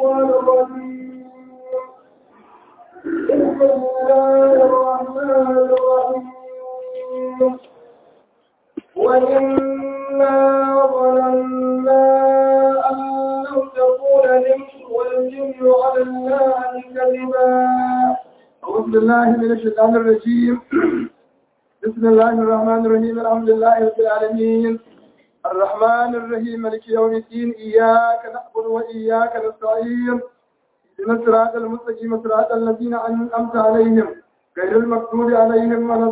الشيطان الرجيم بسم الله الرحمن الرحيم وإنا ظننا أن لو تكون الإنس والجن على الله كذبا أعوذ بالله من الشيطان الرجيم بسم الله الرحمن الرحيم الحمد لله رب العالمين الرحمن الرحيم مالك يوم الدين إياك نعبد وإياك نستعين اهدنا الصراط المستقيم صراط الذين أنعمت عليهم غير المغضوب عليهم ولا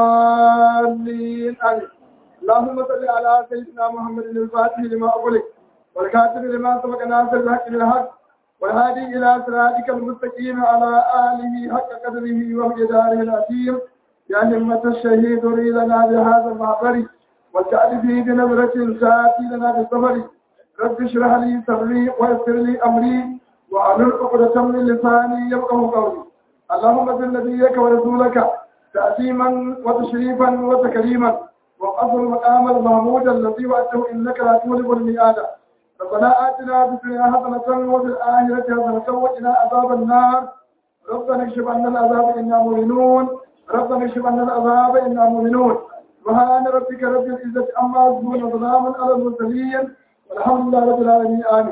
الضالين آمين اللهم صل على سيدنا محمد الفاتح لما أغلق والكاتب لما سبق ناصر الحق بالحق والهادي إلى صراطك المستقيم على آله حق قدره ومقداره العظيم يا همة الشهيد لنا بهذا المعبر واجعل فيه بنظرة ساتي لنا بالصبر رب اشرح لي صدري ويسر لي أمري وأعلن عقدة من لساني يفقه قولي اللهم صل نبيك ورسولك تأثيما وتشريفا وتكريما وأصل المقام المحمود الذي وأته إنك لا تولد الميعاد ربنا آتنا في الدنيا حسنة وفي الآخرة حسنة وقنا عذاب النار ربنا اكشف عنا العذاب إنا مؤمنون ربنا اكشف عنا العذاب إنا مؤمنون سبحان ربك رب العزة عما يصفون وسلام على المرسلين والحمد لله رب العالمين آمين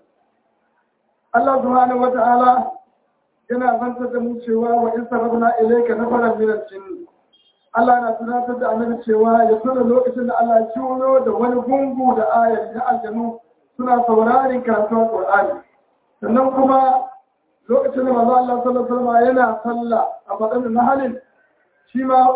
الله سبحانه وتعالى yana zantar da mu cewa wa in sarrafna ilayka nafaran min al-jinn Allah na tunatar da annabi cewa ya tuna lokacin da Allah ya ciwo da wani gungu da ayar na aljanu suna saurarin karatun Qur'ani sannan kuma lokacin da manzo Allah sallallahu alaihi wasallam yana sallah a fadan na halin shi ma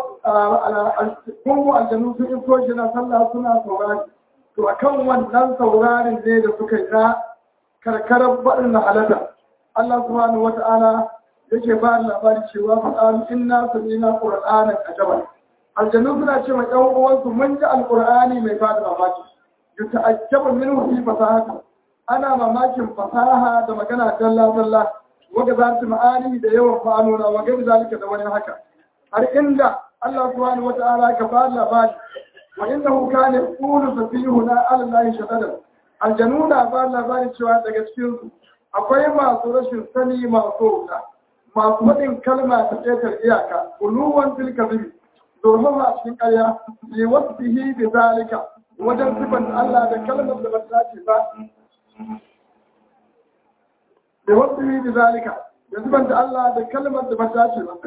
gungu aljanu sun iso shi na sallah suna saurari to akan wannan saurarin ne da suka yi na karkarar baɗin na halatta Allah subhanahu wata'ala yake ba da labari cewa faɗaru inna samina qur'anan ajaban aljanu suna ce ma ɗan uwansu mun ji alqur'ani mai ba da mamaki yuta'ajjabu minhu fi fasahati ana mamakin fasaha da magana dalla dalla waga za ta ma'ani da yawan ma'anona waga da zalika da wani haka har inda Allah subhanahu wata'ala ka ba da labari wa innahu kana yaqulu safihuna ala allahi shadada aljanu na ba da labari cewa daga cikin su akwai masu rashin sani masu wuta masu faɗin kalma ta ƙetar iyaka uluwan tilka zubi domin a cikin ƙarya ne wasu fihi da zalika wajen sifan Allah da kalmar da ba ta ce ba da wasu fihi da zalika da sifan da Allah da kalmar da ba ta ce ba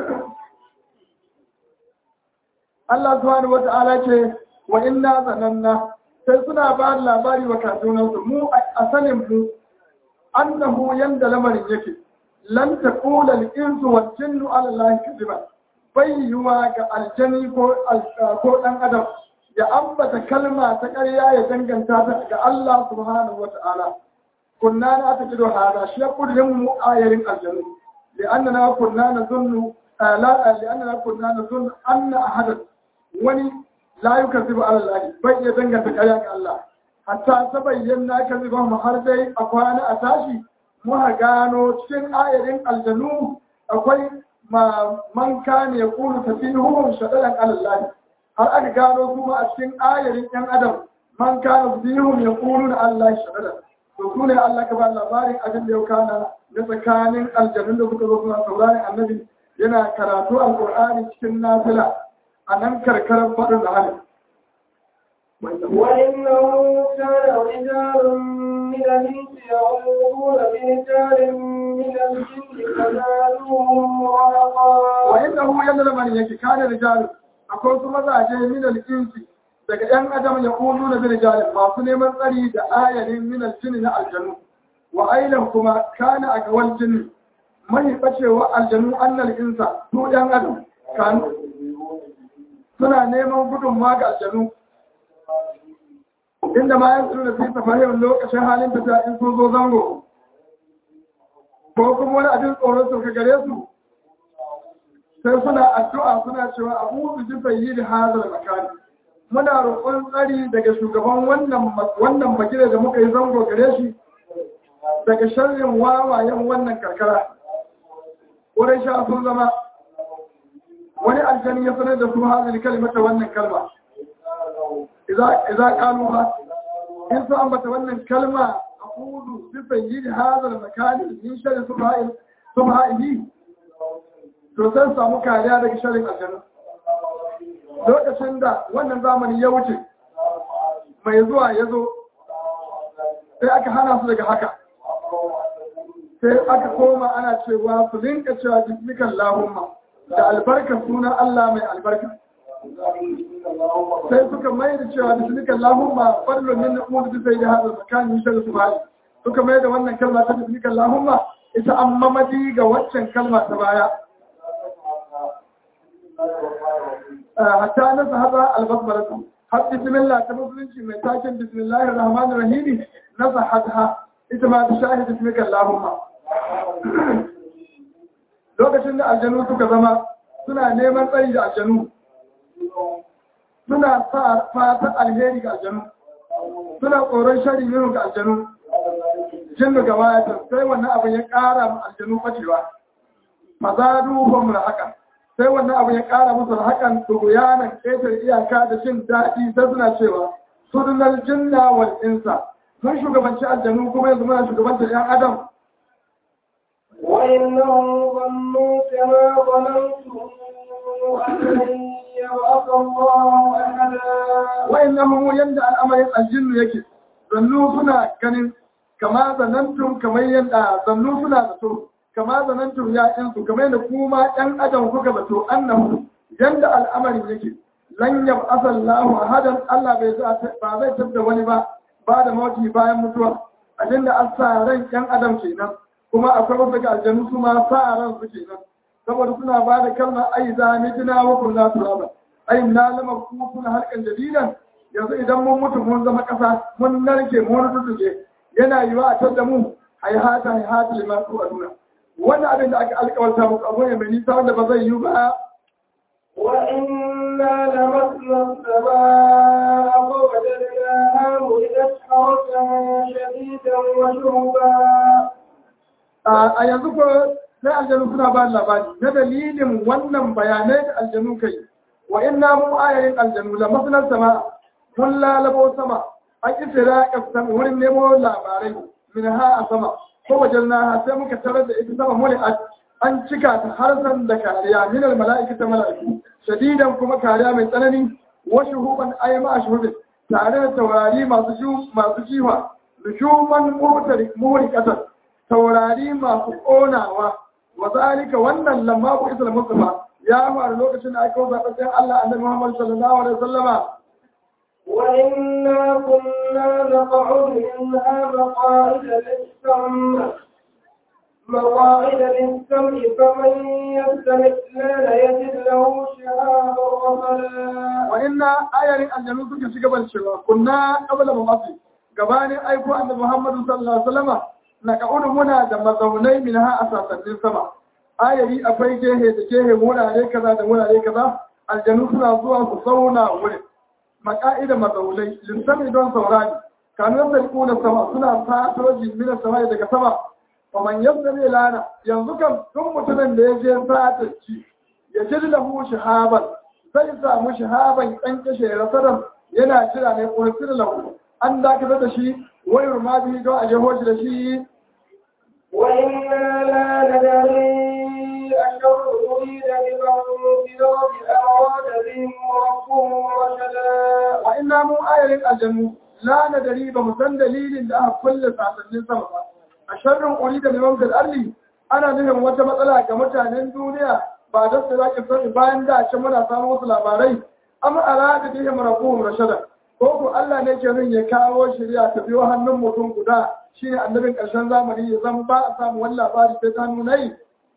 Allah subhanahu wa ta'ala ce wa inna zananna sai suna ba labari wa kasuwansu mu a sanin mu annahu yanda lamarin yake lan taqula al-insu wal jinnu ala allahi kadiba bayyuwa ga aljani ko ko dan adam ya ambata kalma ta ƙarya ya danganta ta ga Allah subhanahu wa ta'ala kunna na ta kido hada shi ya kudin mu ayarin aljanu li'annana kunna nazunnu la li'annana kunna nazunnu anna ahadan wani la yukazzibu ala allahi bai ya danganta ƙarya ga Allah hatta ta bayyana ka zuba mu har dai a kwana a tashi muka gano cikin ayarin aljanu akwai man kane ya kulu tafihuhum shadadan alallahi har aka gano kuma a cikin ayarin yan adam man kana tafihuhum ya kulu na Allah shadadan to su ne Allah ka ba labarin abin da ya kana na tsakanin aljanun da suka zo suna sauraron annabi yana karatu alqur'ani cikin nafila a nan karkarar faɗin da halin وإنه كان رجال من الإنس يعوذون برجال من الجن فزادوهم رهقا وإنه ينال من يكي كان رجال akwai su mazaje min al-insi daga ɗan adam ya kulu na birjalin masu neman tsari da ayarin min al na aljanu wa ailan kuma kana a gawal jini mai bacewa aljanu annal insa su ɗan adam kanu suna neman gudunma ga aljanu inda ma yan suna fi safarin lokacin halin tafiya in sun zo zango ko kuma wani abin tsoron su ka gare su sai suna addu'a suna cewa abu su ji bayi da hazar makani muna roƙon tsari daga shugaban wannan bagire da muka yi zango gare shi daga sharrin wawayen wannan karkara wurin sha sun zama wani aljani ya sanar da su hazar kalimata wannan kalma idza qalu ba in su ambata wannan kalma aqulu bi sayyidi hadha al-makan min sharri subha'i subha'ihi to sai samu kariya daga sharrin aljanna lokacin da wannan zamani ya wuce mai zuwa ya zo sai aka hana su daga haka sai aka koma ana cewa su linka cewa bismikan lahumma da albarkar sunan Allah mai albarka sai suka mai da cewa bismikan lahumma fadlun min nu'ud bi sayyidi hadha makan yushal subhani suka mai da wannan kalma ta bismikan lahumma ita an mamadi ga waccan kalma ta baya hatta nasa haza albasmaratu har bismillah ta musulunci mai taken bismillahir rahmanir rahim nasa hadha ita ma ta shahid bismika allahumma lokacin da aljanu suka zama suna neman tsari da aljanu suna sa fata alheri ga aljanu suna tsoron shari minu ga aljanu jinnu ga wayatan sai wannan abin ya ƙara ma aljanu facewa mazadu hum haka sai wannan abin ya ƙara musu hakan tuguyanan ƙetare iyaka da jin daɗi sai suna cewa sudunar jinna wal insa mun shugabanci aljanu kuma yanzu muna shugabantar yan adam وإنهم ظنوا كما ظننتم أن لن يبعث الله أحدا wa'annahum yanda al'amarin aljinnu yake zannu suna ganin kama zanantum kamar yanda zannu suna zato kama zanantum ya insu kamar yadda kuma ɗan adam kuka zato annahu yanda al'amarin yake lan yab'atha Allahu ahadan Allah bai za ba zai tabda wani ba ba da mauti bayan mutuwa abinda an sa ran ɗan adam kenan kuma akwai wasu ga aljanu su ma sa ran su kenan saboda suna ba da kalmar ai za ni tuna wa kunna turaba ai na lama ku kuna harkan jadidan yanzu idan mun mutu mun zama ƙasa mun narke mun rutuke yana yiwa a tar da mu haihata haihata liman ku aduna wannan abin da aka alƙawarta muku abu ne mai nisa wanda ba zai yi ba وإنا لمسنا السماء فوجدناها ملئت حرسا شديدا وشربا a yanzu ko sai aljanu suna ba labari na dalilin wannan bayanai da aljanu kai wa inna mu ayayin aljanu la masnar sama mun lalabo sama an kisira kasan wurin nemo labarai min ha a sama ko wajen na sai muka tarar da ita sama muli an cika ta harsan da kariya min al mala'ikata ta mala'iku shadidan kuma kariya mai tsanani wa shuhuban ayyama shuhudin tare da taurari masu ju masu jiwa nushuman muhtari muhrikatan taurari masu ƙonawa wa zalika wannan lamma ku isra mustafa ya faru lokacin da aka kawo zaɓen Allah annabi Muhammad sallallahu alaihi wasallama وإنا كنا نقعد منها مقاعد للسمع مقاعد للسمع فمن يستمع لا يجد له شهابا رصدا wa inna ayarin aljanu suka shiga ban cewa kunna qabla mabasi gabanin aiko annabi Muhammad sallallahu alaihi wasallama na ka'udu muna da mazaunai min ha a sasannin sama ayari akwai gehe da gehe wurare kaza da wurare kaza aljanu suna zuwa su zauna wurin maka'ida mazaunai lissami don saurari kanun da kuna sama suna fato jimina sama daga sama wa man yabda ne lana yanzu kan tun mutumin da ya je sata ci ya ji lahu shahaban zai samu shahaban ɗan kashe rasaran yana jira ne ƙursir lahu an dakatar da shi wayar ma bihi don a jeho shi da shi وإنا لا ندري أشر أريد بمن في الأرض أراد بهم ربهم رشدا wa inna mu ayarin aljannu la nadari ba mu san dalilin da aka kulle sasannin sama ba a sharrin uri da liman fil arli ana nufin wata matsala ga mutanen duniya ba da su zaki sani bayan da ce muna samun wasu labarai amma arada bihim rabbuhum rashada ko ko Allah ne ke nun ya kawo shari'a ta biyo hannun mutum guda shine annabin ƙarshen zamani ya zan ba a samu wani labari sai ta nuna yi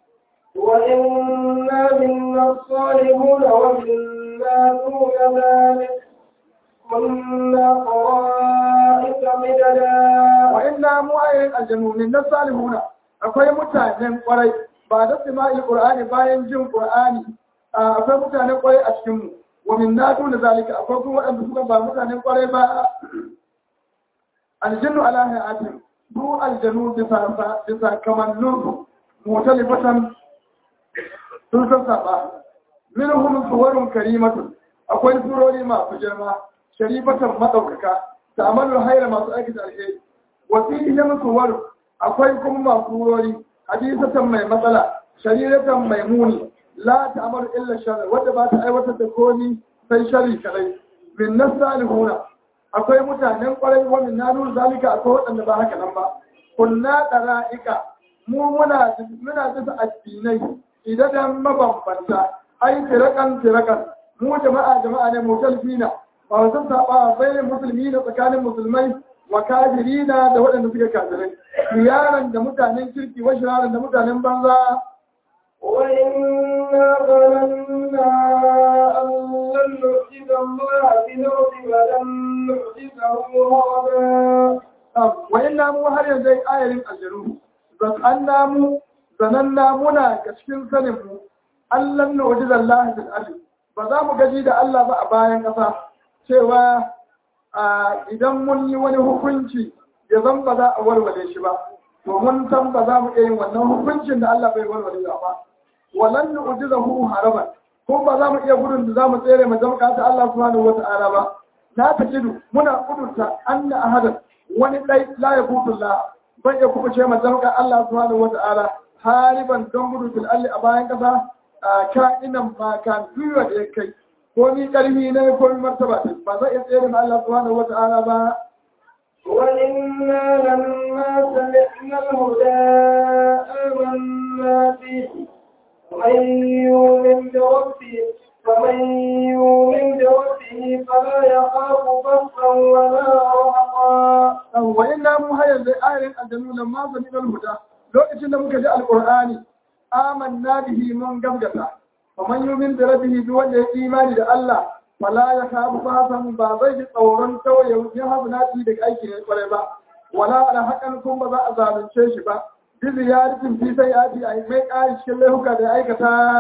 وإنا منا الصالحون ومنا دون ذلك كنا طرائق مددا wa inna mu ayarin aljannu min nasalihuna akwai mutanen kwarai ba da sima'i qur'ani bayan jin qur'ani akwai mutanen kwarai a cikin mu wa min nadu da zalika akwai kuma wadanda suka ba mutanen kwarai ba aljannu ala hayatin du aljannu bisa bisa kamannun mutalifatan sun san saba minhum suwarun karimatun akwai surori masu girma sharifatan madaukaka da amalul hayra masu aikata alheri wa fihim suwar akwai kuma masu wuri hadisatan mai matsala shariratan mai muni la ta'malu illa shar wanda ba ta aiwatar da komi sai shari kadai min nasalihuna akwai mutanen kwarai wa min nanu zalika akwai wadanda ba haka nan ba kunna dara'ika mu muna muna bisa addinai idan mabambanta ai tirakan tirakan mu jama'a jama'a ne mutalfina ba wasu saba bayan musulmi da tsakanin musulmai wa kafirina da waɗanda suke kafirai yaran da mutanen kirki wa shiraran da mutanen banza وإنا ظننا أن لن نعجز الله في الأرض ولن نعجزه هربا wa inna mu har yanzu ai ayarin aljaru zanna mu zananna muna ga cikin sanin mu Allah na wajen Allah fil ardi ba za mu gaji da Allah ba a bayan ƙasa cewa idan mun yi wani hukunci ya zan ba za a warware shi ba to mun san ba za mu iya yin wannan hukuncin da Allah bai warware ba walan nu'jizahu haraban ko ba za mu iya gudun da za mu tsere mu zama ta Allah subhanahu wata'ala ba na tajidu muna kudurta anna ahadan wani dai la yakutullah ban ya kuma ce mu zama Allah subhanahu wata'ala hariban don gudu fil alli a bayan kasa ka'inan ma kan duniya da ya kai ko ni karfi ne ko ni martaba ba zai iya tsere ma Allah subhanahu wata'ala ba وإنا لما سمعنا الهدى آمنا به ومن يؤمن بربه فمن يؤمن بربه فلا يخاف بخسا ولا رهقا wa inna mu hayar da ayarin aljanu lamma sami huda lokacin da muka ji alqur'ani amanna bihi mun gamgata wa man yu'min bi rabbihi duk wanda ya imani da Allah fala ya kafu fasan ba zai ji tsoron tawaye ya hasunati daga aiki ne kwarai ba wala ala hakan kun ba za a zalunce shi ba bi ziyaratin fi sayati ai mai kai cikin laifuka da aikata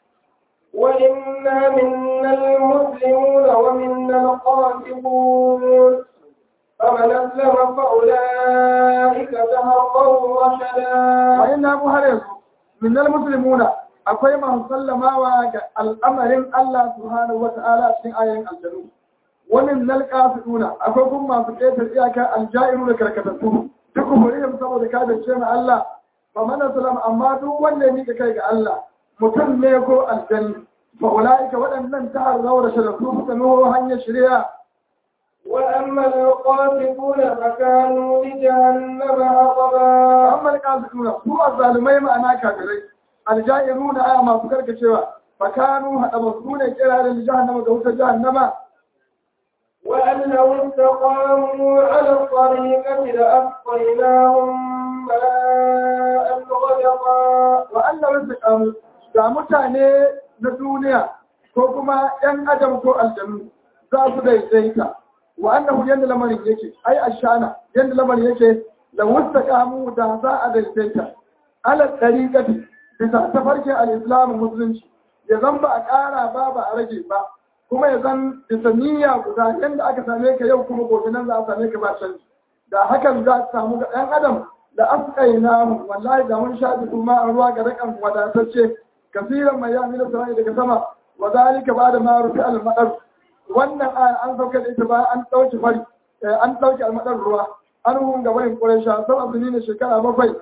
وإنا منا المسلمون ومنا القاسطون فمن أسلم فأولئك تهربوا رشدا wa inna mu har yanzu minnal muslimuna akwai masu sallamawa ga al'amarin Allah subhanahu wa ta'ala cikin ayoyin aljanu wa minnal qasiduna akwai kuma masu ƙetar iyaka aljairu da karkatattu duk murim saboda ka da cewa Allah fa man sallama amma duk wanda ya mika kai ga Allah mutum ne ko aljani fa ulaika waɗannan ta harzawa da sharafu suka nuho hanyar shari'a وأما القاسطون فكانوا لجهنم حطبا amma alƙasiruna su azzalumai ma'ana kafirai aljairuna aya masu karkacewa fakanu haɗa masu ne kira da jahannama da wutar jahannama وأن لو استقاموا على الطريقة لأسقيناهم ماء غدقا wa Allah wasu kamu ga mutane na duniya ko kuma ‘yan adam ko aljanu za su daidaita wa annahu yadda lamarin yake ai ashana yadda lamarin yake da wusta kamu da za a daidaita ala ɗariƙati bisa tafarkin al'islamu musulunci ya zan ba a ƙara ba ba a rage ba kuma ya zan bisa niyya guda yadda aka same ka yau kuma gobe nan za a same ka ba canji da hakan za a samu ga ɗan adam da askai namu wallahi da mun sha kuma a ruwa ga rakan wadatacce kasiran mai yami na sarai daga sama wa zalika ba da ma rufi al-madar wannan aya an sauka da ita ba an dauki fari an dauki al-madar ruwa an hun ga bayin quraisha sau azumi ne shekara bakwai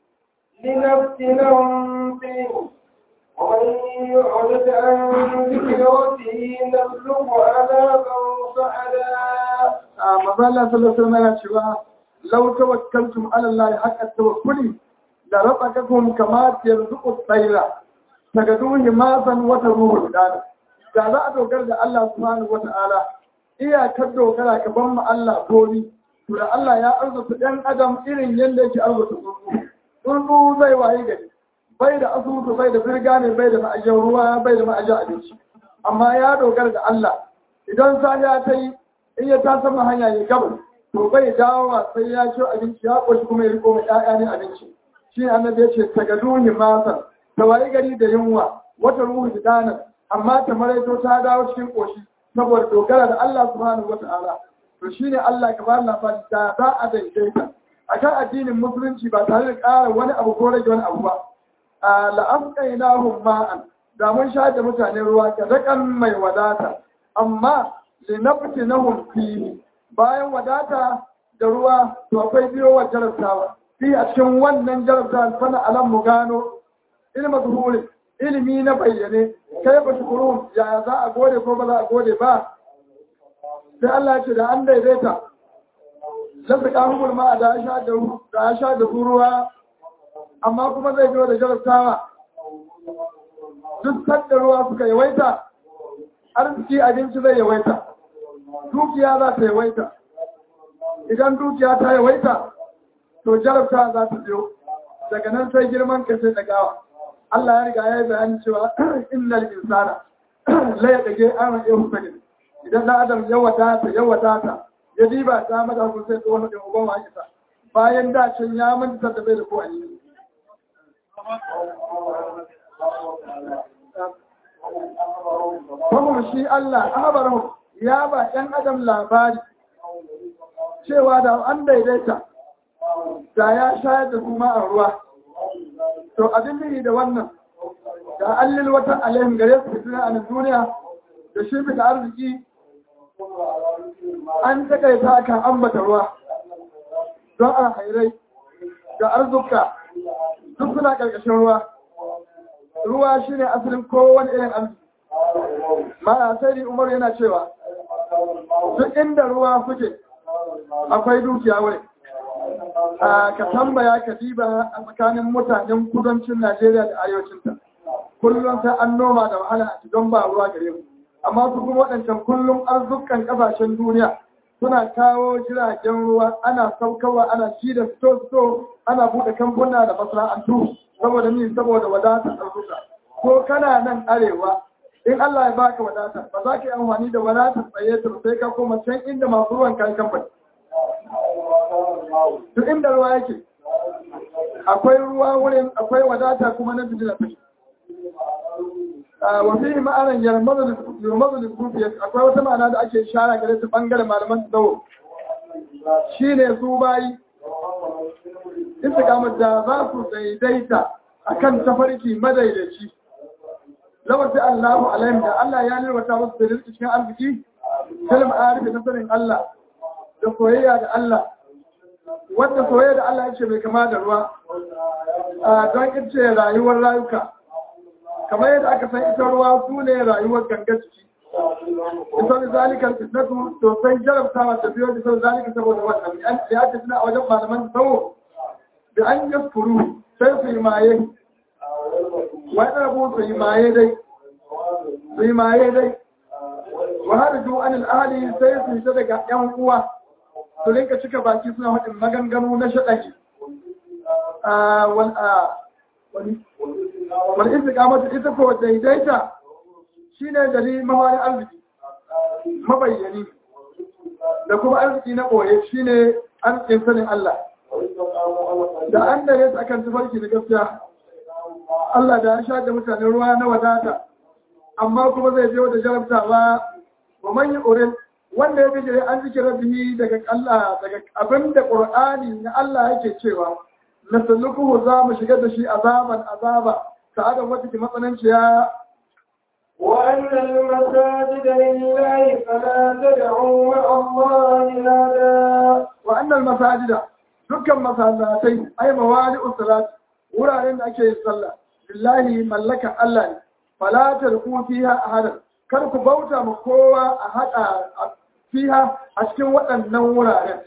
لنفتنهم فيه ومن يعرض عن ذكر ربه نسلكه عذابا صعدا a mazala sallallahu alaihi wasallam yana cewa law tawakkaltum ala allahi haqqa tawakkuli la razaqakum kama yarzuqu at-tayra tagaduhi masan wa taruhu dana da za a dogara da Allah subhanahu wata'ala iyakar dogara ka ban mu Allah goni to da Allah ya arzuta ɗan adam irin yadda yake arzuta tsuntsu tsuntsu zai waye gari bai da asusu bai da firga ne bai da ma'ajiyar ruwa bai da ma'ajiyar abinci amma ya dogara da Allah idan safiya ta yi in ya ta sama hanya ya gabas to bai dawowa sai ya ci abinci ya ƙoshi kuma ya riko mai ƴaƴa ne abinci shi annabi ya ce tagaduhi masan ta waye gari da yunwa wata ruhu danan amma ta maraito ta dawo cikin ƙoshi saboda dogara da Allah subhanahu wata'ala to shine Allah ka ba labari da za a daidaita akan addinin musulunci ba tare da ƙara wani abu ko rage wani abu ba a la'afqainahum ma'an da mun sha da mutane ruwa ga dakan mai wadata amma linaftinahum fihi bayan wadata da ruwa to akwai biyowar jarabtawa fi a cikin wannan jarabtawa fana alam mu gano ilma zuhuri ilimi na bayyane kai ba shukuru ya za a gode ko ba za a gode ba sai Allah ya ce da an daidaita lafi ƙahumul ma da ya sha da ruwa amma kuma zai biyo da jarabtawa duk sanda ruwa suka yawaita arziki abinci zai yawaita dukiya za ta yawaita idan dukiya ta yawaita to jarabta za ta biyo daga nan sai girman ka sai dagawa Allah ya riga ya yi bayani cewa innal insana la yadage an ya husanin idan da adam ya wadata ya wadata ya diba ta mata kun sai tsohon da uban wa isa bayan da can ya manta da bai da ko ayi kuma shi Allah ahbarahu ya ba ɗan adam labari cewa da an daidaita da ya shayar da kuma a ruwa to abin da da wannan da allil wata alaihim gare su fitina a duniya da shi fita arziki an takaita kan ambata ruwa don alhairai da arzuka duk suna ƙarƙashin ruwa ruwa shine asalin kowane irin arziki ma sai umar yana cewa duk inda ruwa suke akwai dukiya wuri ka tambaya ka diba a tsakanin mutanen kudancin najeriya da arewacinta kullum sai an noma da wahala a don ba ruwa gare mu amma su kuma waɗancan kullum arzukan ƙasashen duniya suna kawo jiragen ruwa ana saukarwa ana ci da sto ana buɗe kamfuna da masana'antu saboda ni saboda wadatar arzuka ko kana nan arewa in Allah ya baka wadata ba za ka yi amfani da wadatar tsaye ta sai ka koma can inda masu ruwan kayan kamfani duk inda ruwa yake akwai ruwa wurin akwai wadata kuma na bijila ta wa fi ma'anan yarmazu da kufiyar akwai wata ma'ana da ake shara gare ta bangaren malaman tsawo shi ne su bayi istikamar da za su daidaita akan tafarki madaidaici lawar da Allahu alaihim da Allah ya nirwata musu da rizki cikin arziki kalma arifi na sanin Allah da soyayya da Allah wanda soyayya da Allah yake mai kama da ruwa don ita rayuwar rayuka kamar yadda aka san ita ruwa su ne rayuwar gangar ciki ita da zalikar fitnatu to sai jarabtawa ta biyo da sau zalika saboda wannan da ya tafi a wajen malaman tsawo da an yi furu sai su yi maye wani rabu su yi maye dai su yi maye dai wa har ju an al'ali sai su yi daga yan uwa su rinka cika baki suna haɗin maganganu na shaɗaki wani istikamata ita ko daidaita shi ne dari mawari arziki mabayyani da kuma arziki na ɓoye shi ne arzikin sanin Allah da an da yasa akan tufarki da gaskiya Allah da ya sha da mutane ruwa na wadata amma kuma zai biyo da jarabtawa wa manyi urin wanda ya bijire an zike rabbi daga Allah daga abinda Qur'ani na Allah yake cewa nasallukuhu za mu shigar da shi azaban azaba sa'adan wata ke matsananciya وأن المساجد لله فلا تدعوا مع الله أحدا وأن المساجد dukkan masallatai ai mawali usalat wuraren da ake yin sallah billahi mallaka Allah ne fala tarku fiha ahadan kar ku bauta ma kowa a hada fiha a cikin waɗannan wuraren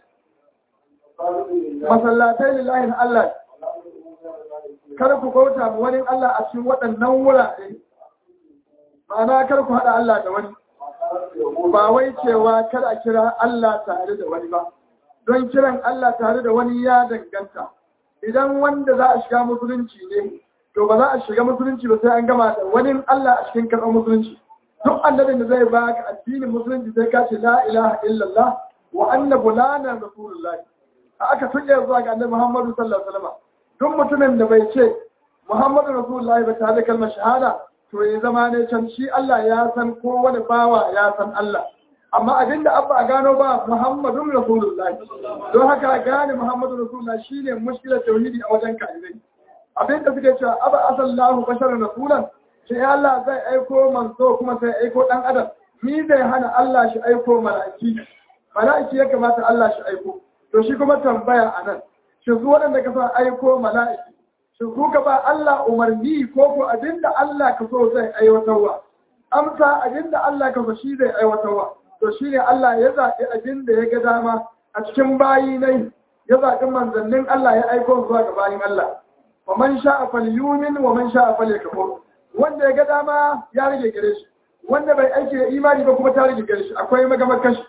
masallatai lillahi na Allah kar ku bauta ma wani Allah a cikin waɗannan wurare ma'ana kar ku hada Allah da wani ba wai cewa kar a kira Allah tare da wani ba don kiran Allah tare da wani ya danganta idan wanda za a shiga musulunci ne to ba za a shiga musulunci ba sai an gama da wani Allah a cikin karɓar musulunci duk annabin da zai baka addinin musulunci sai ka ce la ilaha illallah wa anna bulana rasulullah a aka tuke zuwa ga annabi Muhammadu sallallahu alaihi wasallam duk mutumin da bai ce Muhammadu rasulullah ba tare da kalmar shahada to ya zama ne can shi Allah ya san ko wani bawa ya san Allah amma abinda abba a gano ba Muhammadun Rasulullah don haka gane Muhammadun Rasulullah shine mushkilar tauhidi a wajen kafirai abinda suke cewa aba asallahu basharan rasulan sai Allah zai aiko manzo kuma sai aiko dan adam ni zai hana Allah shi aiko mala'iki mala'iki ya kamata Allah shi aiko to shi kuma tambaya a nan shi su waɗanda ka sa aiko mala'iki shi su ka ba Allah umarni ko ko abinda Allah ka so zai aiwatarwa amsa abinda Allah ka so shi zai aiwatarwa to shi ne Allah ya zaɓi abinda ya ga dama a cikin bayi nai ya zaɓi manzannin Allah ya aiko zuwa ga bayin Allah wa man sha'a falyumin wa man sha'a falyakfur wanda ya ga dama ya rage gare shi wanda bai aiki da imani ba kuma ta rage gare shi akwai magamar kashi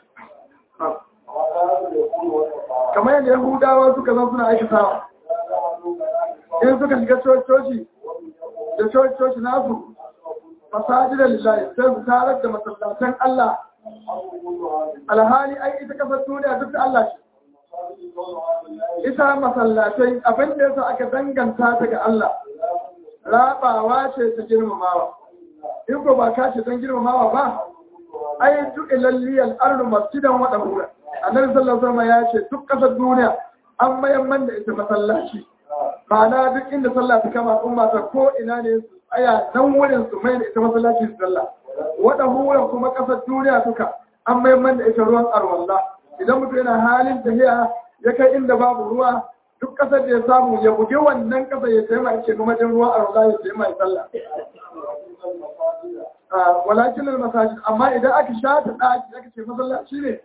kamar yadda yahudawa suka zan suna aikatawa in suka shiga coci da coci nasu fasajidar lillahi sai su tarar da masallatan Allah alhali ai ita kasar duniya duk da Allah ce ita masallatai abin da yasa aka danganta ta ga Allah rabawa ce ta girmamawa in ko ba ka ce don girmamawa ba ai duk ilalliyal ardu masjidan wa dahura annabi sallallahu alaihi wasallam ya ce duk kasar duniya an mayan man da ita masallaci ma'ana duk inda sallah ta kama umma ta ko ina ne su tsaya nan wurin su mai da ita masallaci su sallah wa dahura kuma kasar duniya duka an mayan man da ita ruwan arwalla idan mutum yana halin tafiya ya kai inda babu ruwa duk kasar da ya samu ya buge wannan kasar ya taimaka ce kuma din ruwan arwalla ya taimaka sallah walakin al-masajid amma idan aka shata daki aka ce masallaci ne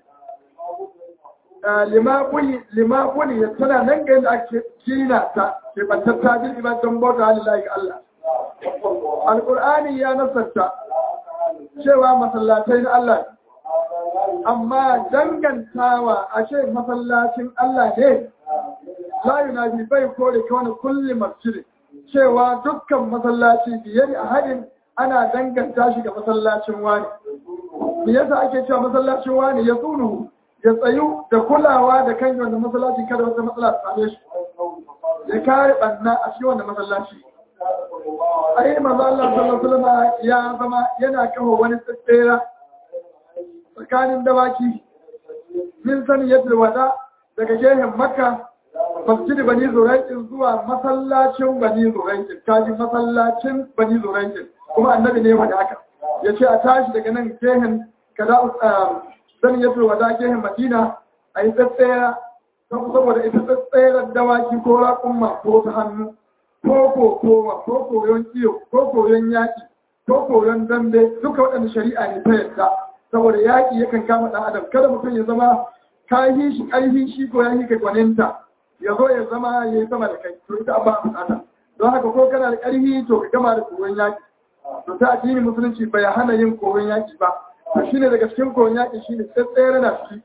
lima buni ya tana nan ga yadda ake kina ta ke bantatta bil ibadan bauta lillahi ga Allah alqur'ani ya nasarta cewa masallatai na Allah amma dangantawa a ce masallacin Allah ne la yunabi bai kore kawai kulli masjid cewa dukkan masallaci biyar a hadin ana danganta shi ga masallacin wani me yasa ake cewa masallacin wani ya tsunu ya tsayu da kulawa da kan wanda masallaci kada wata matsala ta same shi ya kare banna a cikin wanda masallaci ai manzo Allah sallallahu alaihi wasallam ya zama yana kawo wani tsira tsakanin dawaki min sani yadda wada daga gehen makka masjid bani zuraikin zuwa masallacin bani zuraikin kaji masallacin bani zuraikin kuma annabi ne wanda aka ya ce a tashi daga nan gehen kada zan ya fi wada gehen madina a yi tsatsaya saboda ita tsatsayar dawaki ko raƙumma ko ta hannu ko kokowa ko koyon iyo ko koyon yaƙi ko koyon dambe duka waɗanda shari'a ne ta yadda saboda yaƙi yakan kama ɗan adam kada mutum ya zama ka yi shi ƙarfi shi ko ya yi ka gwaninta ya zo ya zama ya yi sama da kai to ita ba a bukata don haka ko kana da ƙarfi to ka gama da koyon yaƙi to ta addini musulunci bai hana yin koyon yaƙi ba to shine daga cikin koyon yaƙi shine tsatsayar na ciki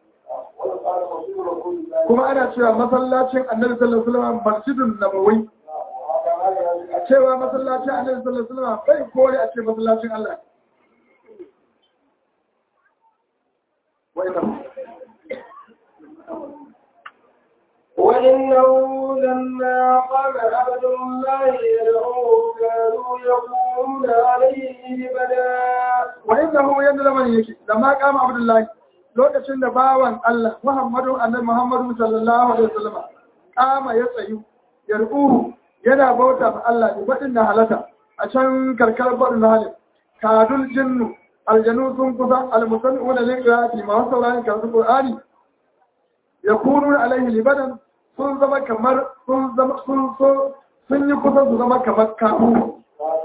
kuma ana cewa masallacin annabi sallallahu alaihi wasallam masjidun nabawi cewa masallacin annabi sallallahu alaihi wasallam bai kore a ce masallacin Allah وإنه لما قام عبد الله يدعوه كانوا يقولون عليه بدا وإنه يندل من يكي لما قام عبد الله lokacin da bawan Allah Muhammadu annabi Muhammadu sallallahu alaihi wasallam kama ya tsayu yarquhu yana bauta ma Allah ne wadin da halata a can karkar badin halin kadul jinnu aljanu sun kusa almusanuna liqati ma saurani karatu qur'ani yakunu alaihi libadan sun zama kamar sun zama sun so sun yi kusa su zama kamar kafu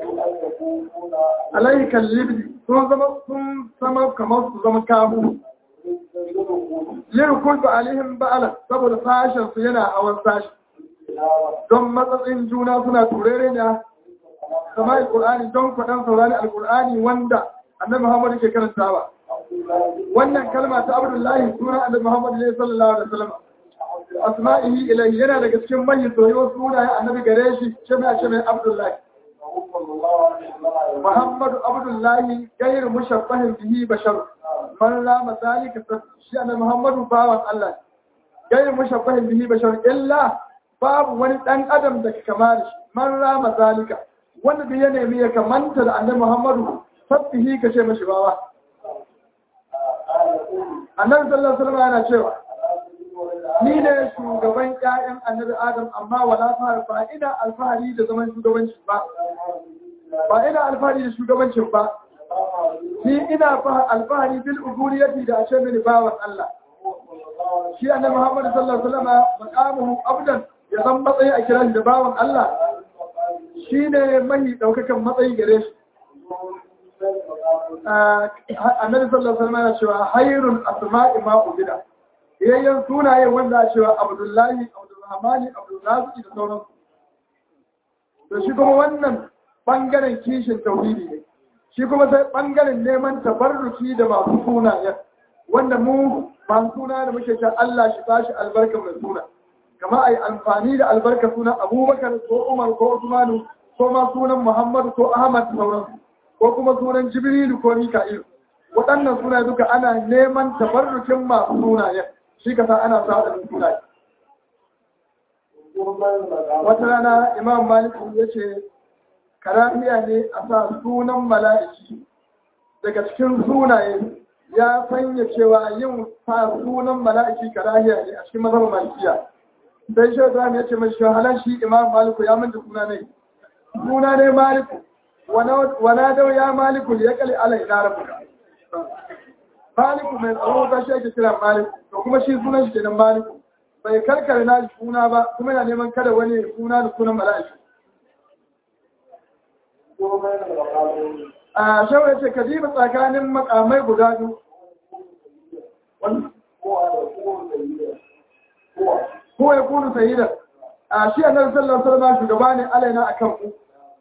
alaihi kallibdi sun zama sun zama kamar su zama kafu yin kulba alaihim ba'ala saboda sashen su yana hawan sashi don matsatsin juna suna turere ne kama alƙur'ani don kwaɗan saurari alƙur'ani wanda annabi muhammadu ke karantawa wannan kalma ta abdullahi suna annabi muhammadu ne sallallahu alaihi wasallam asma'ihi ilayhi yana daga cikin manyan soyayyo sunayen annabi gare shi ce mai ce mai abdullahi muhammadu abdullahi gairu mushabbahin bihi bashar man rama zalika shi annabi muhammadu bawan allah gairu mushabbahin bihi bashar illa babu wani dan adam da ka kama da shi man rama zalika wanda da ya nemi ya kamanta da annabi muhammadu sabbihi ka ce mashi bawa annabi sallallahu alaihi wasallam yana cewa ni ne shugaban ƴaƴan annabi adam amma wala fara ba ina alfahari da zaman shugabanci ba ba ina alfahari da shugabancin ba ni ina alfahari bil ubudiyati da ashe mini bawan Allah shi annabi Muhammad sallallahu alaihi wasallam maqamuhu abdan ya zan matsayi a kiran da bawan Allah shine mahi daukakan matsayi gare shi annabi sallallahu alaihi wasallam ya cewa hayrul asma'i ma ubida yayyan sunaye wanda a cewa Abdullahi Abdulrahmani Abdulraziki da sauransu to shi kuma wannan bangaren kishin tauhidi ne shi kuma sai bangaren neman tabarruki da masu sunayen wanda mu masu suna da muke cewa Allah shi bashi albarka mai suna kama ai amfani da albarka sunan Abubakar ko Umar ko Usmanu ko ma sunan Muhammad ko Ahmad da sauransu ko kuma sunan Jibrilu ko Mika'il waɗannan suna duka ana neman tabarrukin masu sunayen shi kasa ana sa da sunaye wata rana imam malik ya ce karahiya ne a sa sunan mala'iki daga cikin sunaye ya sanya cewa yin sa sunan mala'iki karahiya ne a cikin mazhabar malikiya sai shi ibrahim ya ce mai shahalan shi imam maliku ya manta suna ne suna ne maliku wana dau ya maliku ya kali ala ina rabuka maliku mai tsaro ta shi ake kira maliku to kuma shi sunan shi kenan maliku bai karkare na suna ba kuma yana neman kada wani suna da sunan mala'iki a shawar ce ka diba tsakanin makamai guda biyu ko ya kunu sayida a shi annabi sallallahu alaihi wasallam shugaba ne alaina akan ku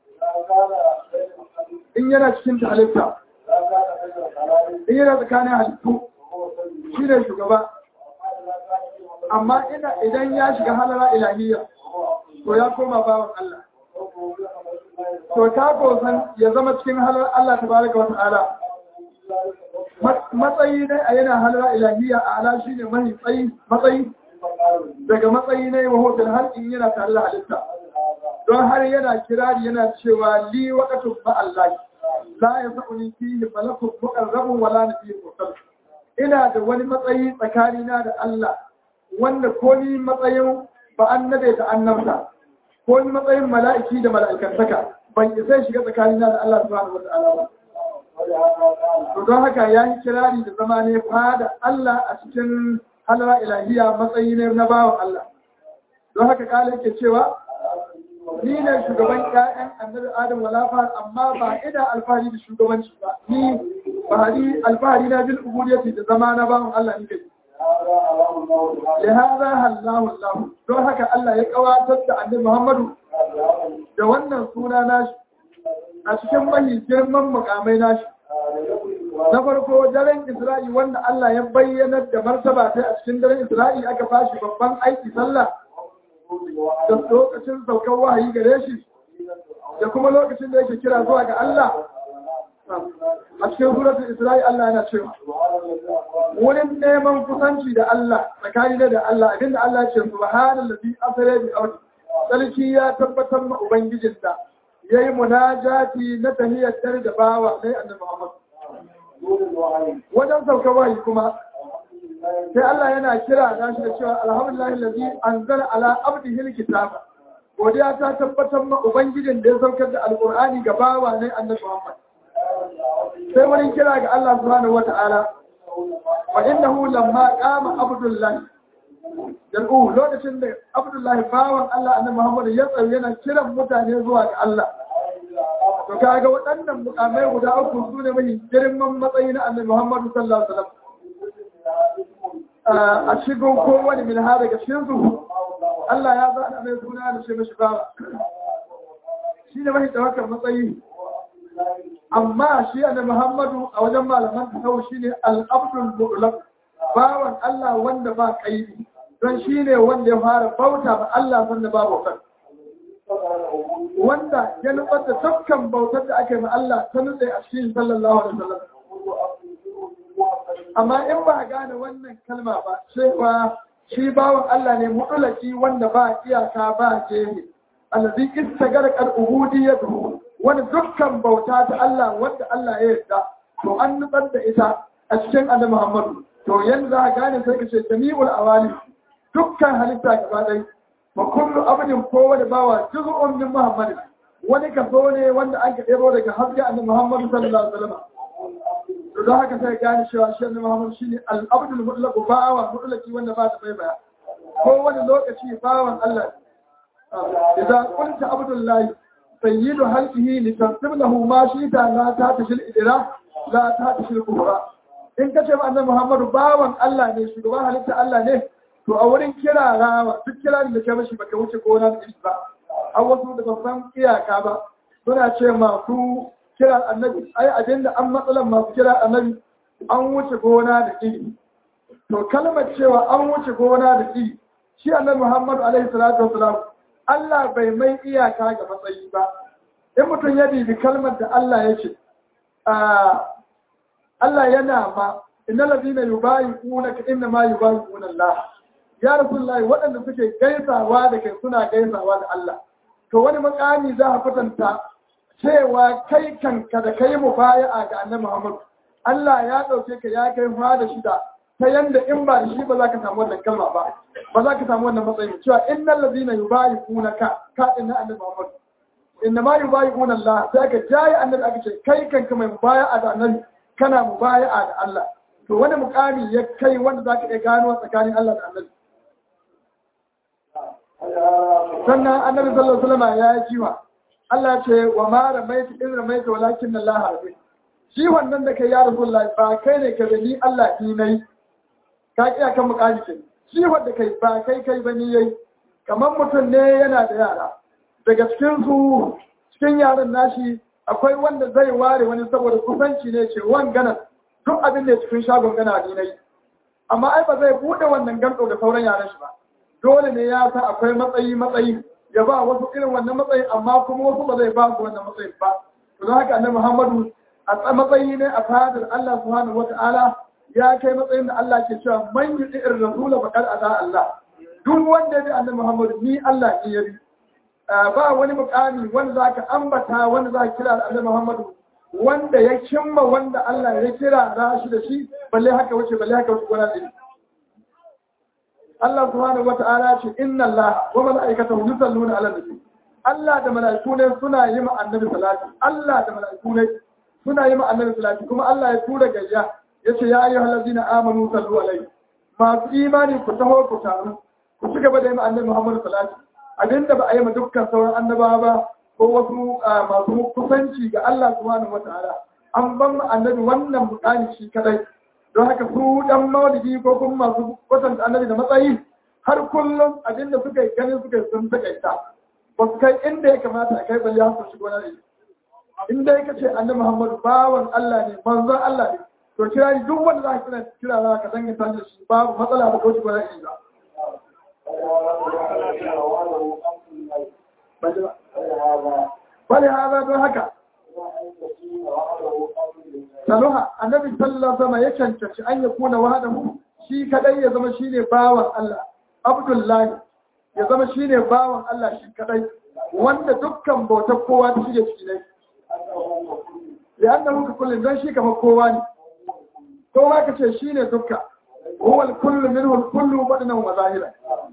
in yana cikin halitta in yana tsakanin halittu shi ne shugaba amma idan ya shiga halara ilahiyya to ya koma bawan Allah to ta kosan ya zama cikin halar Allah ta baraka wata ala matsayi ne a yana halara ilahiyya a ala shi ne mai tsayi matsayi daga matsayi ne wa hotel har in yana tare da halitta don har yana kirari yana cewa li waqatun ba Allah la yasuni fihi malakun muqarrabun wala nabiyyun mursal ina da wani matsayi tsakanina da Allah wanda ko ni matsayin ba annabe da annabta ko ni matsayin mala'iki da mala'ikantaka ban isa shiga tsakanina da Allah subhanahu wa ta'ala ba to don haka ya yi kirari da zama ne fada Allah a cikin halara ilahiya matsayi ne na bawan Allah don haka kala yake cewa ni ne shugaban ƴaƴan annabi Adam wala fa amma ba ina alfahari da shugabanci ba ni bahari alfahari na bil ubudiyyati da zama na bawan Allah ni kai لهذا هلاه الله don haka Allah ya kawatar da annabi Muhammadu da wannan suna nashi a cikin mahi girman mukamai nashi na farko daren Isra'i wanda Allah ya bayyana da martaba ta a cikin daren Isra'i aka bashi babban aiki sallah da lokacin saukar wahayi gare shi da kuma lokacin da yake kira zuwa ga Allah a cikin suratul Isra'i Allah yana cewa wurin neman kusanci da Allah tsakani da Allah abinda Allah ya ce subhanallazi asra bi abdi sarki ya tabbatar ma ubangijin da yayi munajati na tahiyyar dare da bawa sai annabi Muhammad wajen sauka wahayi kuma sai Allah yana kira na shi da cewa alhamdulillahi allazi anzala ala abdihi alkitaba godiya ta tabbatar ma ubangijin da ya saukar da alqur'ani ga bawa ne annabi Muhammad sai wani kira ga Allah subhanahu wata'ala wa innahu lamma qama abdullahi yal'u lokacin da abdullahi bawan Allah annabi Muhammad ya tsaye yana kiran mutane zuwa ga Allah to kaga waɗannan mukamai guda uku su ne mai girman matsayi na annabi Muhammad sallallahu alaihi wasallam a cikin kowane min ha daga cikin su Allah ya zaɗa mai suna da shi mashi bawa shi ne mai tawakkal matsayi amma shi annabi Muhammadu a wajen malaman tasawuf shine al-abdul mutlaq bawan Allah wanda ba kaidi don shine wanda ya fara bauta ba Allah wanda ba bautar wanda ya nubar da dukkan bautar da ake ma Allah ta nutse a cikin sallallahu alaihi wasallam amma in ba gane wannan kalma ba cewa shi bawan Allah ne mutulaki wanda ba iyaka ba jehe allazi istagara qad ubudiyyatuhu wani dukkan bauta ta Allah wanda Allah ya yarda to an nutsar da ita a cikin annabi Muhammadu to yanzu za ka gane sai ka ce jami'ul awali dukkan halitta gaba ɗaya wa kullu abdin kowane bawa juz'un min Muhammad wani kaso ne wanda an ka ɗebo daga haske annabi Muhammadu sallallahu alaihi wasallam to don haka sai gane cewa shi annabi Muhammad shine al-abdul mutlaq bawa mutlaqi wanda ba ta bai baya ko wani lokaci bawan Allah idza qulta abdullahi sayyidu halqihi litansib lahu ma shita la ta tashil idra la ta tashil kubra in kace ma annabi Muhammad bawan Allah ne shugaban halitta Allah ne to a wurin kira rawa duk kiran da ke mashi baka wuce gona da ba a wasu da ban san iyaka ba suna ce masu kira annabi ai abin da an matsalan masu kira annabi an wuce gona da iri to kalmar cewa an wuce gona da iri shi annabi Muhammadu alaihi salatu wasalam Allah bai mai iyaka ga matsayi ba in mutum ya bibi kalmar da Allah ya ce Allah yana ma inna ladina yubayi'una ka inna ma yubayi'una Allah ya rasulullahi waɗanda suke gaisawa da kai suna gaisawa da Allah to wani makami za a kwatanta cewa kai kanka da kai mu baya ga annabi Muhammad Allah ya ɗauke ka ya kai fa da shida ta yanda in ba da shi ba za ka samu wannan kalma ba ba za ka samu wannan matsayi cewa innal ladina yubayi'una ka ka inna annabi Muhammad inna ma yubayi'una Allah sai ka jayi annabi aka ce kai kanka mai mubaya'a da annabi kana mubaya'a da Allah to wani mukami ya kai wanda za ka iya gano tsakanin Allah da annabi sannan annabi sallallahu alaihi wasallam ya yi jiwa Allah ce wa ma ramaita in ramaita walakin Allah harbi shi wannan da kai ya rasulullah ba kai ne ka ni Allah ni nayi ka kiya kan mukami ce shi wanda kai ba kai kai ba ni yayi kamar mutum ne yana da yara daga cikin su cikin yaran nashi akwai wanda zai ware wani saboda kusanci ne ce wan gana duk abin da cikin shagon gana ni nayi amma ai ba zai bude wannan gando da sauran yaran shi ba dole ne ya san akwai matsayi matsayi ya ba wasu irin wannan matsayi amma kuma wasu ba zai ba su wannan matsayi ba to don haka annabi Muhammadu a matsayi ne a fadar Allah subhanahu wata'ala ya kai matsayin da Allah ke cewa man yuti ir rasul faqad ata Allah duk wanda ya bi annabi Muhammadu ni Allah ne ya bi ba wani mukami wanda zaka ambata wanda zaka kira annabi Muhammadu wanda ya cimma wanda Allah ya kira rashi da shi balle haka wuce balle haka wuce gona da Allah subhanahu wa ta'ala ce inna Allah wa mala'ikatahu yusalluna 'alan nabi Allah da mala'iku ne suna yi ma annabi salati Allah da mala'iku ne suna yi ma annabi salati kuma Allah ya tura gayya yace ya ayyuhal ladina amanu sallu alaihi masu imani ku taho ku taru ku ci gaba da yi ma annabi Muhammad salati abinda ba a yi ma dukkan sauran annabawa ba ko wasu masu kusanci ga Allah subhanahu wa ta'ala an ban ma annabi wannan mukami shi kadai don haka su dan maulidi ko kuma masu kwatanta annabi da matsayi har kullum abinda suka yi ganin suka yi sun takaita ba su kai inda ya kamata a kai balle su shigo na ne inda ya kace annabi Muhammadu bawan Allah ne manzon Allah ne to kira ni duk wanda za ka kira kira za ka danga tare da shi babu matsala ba ko shigo na ne ba bale haza don haka saluha annabi sallallahu alaihi wasallam ya cancanci an ya kuna wahadahu shi kadai ya zama shine bawan Allah abdullahi ya zama shine bawan Allah shi kadai wanda dukkan bautar kowa ta shige ciki ne ya annahu ka kullun dan shi kamar kowa ne kowa kace shine dukka huwa al-kullu minhu al-kullu badnan wa zahiran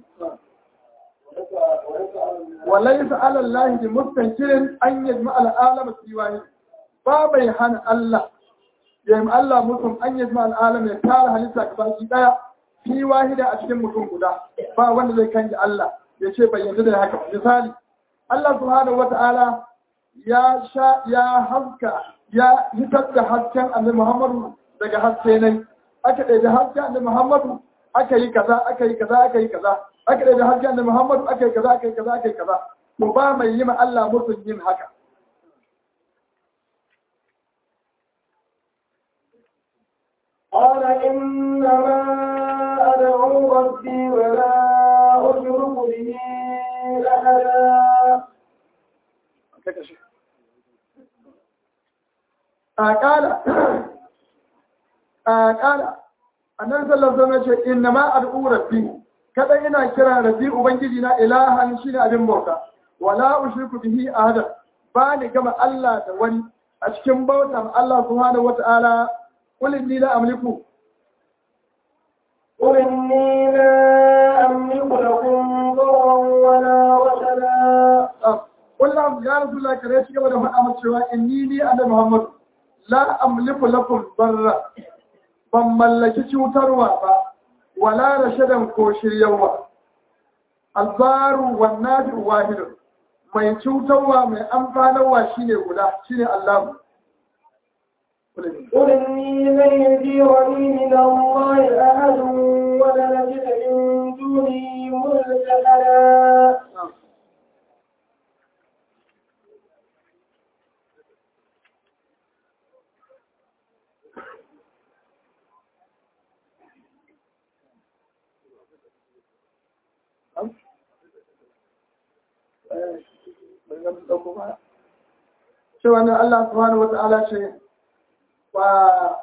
وليس على الله بمستنكر أن يجمع العالم في واحد باب يهان الله يجمع الله مسلم أن يجمع العالم يتار هلسا كباكي دايا في واحد أشكم مسلم قدا با wanda zai kanji Allah ya ce bai yanzu da haka misali Allah subhanahu wata'ala ya sha ya haska ya hitar da hasken annabi Muhammadu daga haske ne aka ɗaya hasken annabi Muhammadu aka yi kaza aka yi kaza aka yi kaza aka ɗaya hasken annabi Muhammadu aka yi kaza aka yi kaza aka yi kaza to ba mai yi ma Allah musun yin haka قال إنما أدعو ربي ولا أشرك به أحدا قال قال annabi sallallahu alaihi wasallam ce inna ma ad'u rabbi kada ina kira rabbi ubangiji na ilahan shine abin bauta wala ushriku bihi ahada ba ni gama Allah da wani a cikin bautan Allah subhanahu wata'ala qul inni la amliku قل إني لا أملك لكم ضرا ولا رشدا qul la ya rasulullah kare shi gaba da faɗa masa cewa inni ni annabi Muhammad la amliku lakum barra ban mallaki cutarwa ba wala rashadan ko shiryawa albaru wan nafi wahidun mai cutarwa mai amfanarwa shine guda shine Allah قل إني لن يجيرني من الله أحد ولا نجد من دونه ملتحدا cewa ne Allah subhanahu wa ta'ala ce wa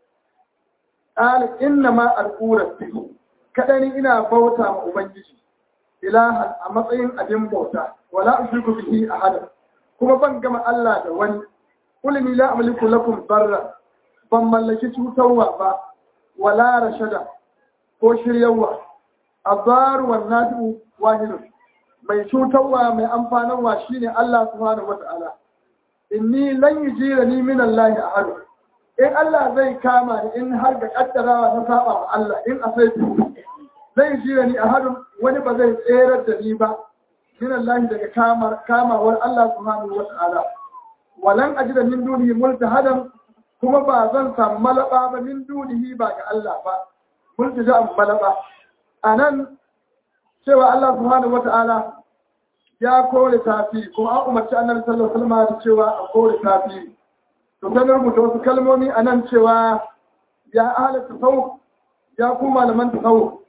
ƙali inna ma al'urar kaɗani ina bauta ma Ubangiji ilahan a matsayin abin bauta wala ushriku bihi ahada kuma ban gama Allah da wani kulli la amliku lakum barra ban mallaki cutarwa ba wala rashada ko shiryawa azaru wan nadu wahidun mai cutarwa mai amfanarwa shine Allah subhanahu wata'ala inni lan yujira ni min Allah ahad in Allah zai kama ni in har ga kaddarawa na saba wa Allah in asaitu zai jira ni ahadun wani ba zai tserar da ni ba min Allah daga kamar kamawar Allah subhanahu wata'ala walan ajida min dunihi multahadan kuma ba zan samu malaba ba min dunihi ba ga Allah ba multaja malaba anan cewa Allah subhanahu wata'ala ya kore tafi kuma an umarci annabi sallallahu alaihi wasallam da cewa a kore tafi to sai rubuta wasu kalmomi anan cewa ya ahla tasawuf ya ku malaman tasawuf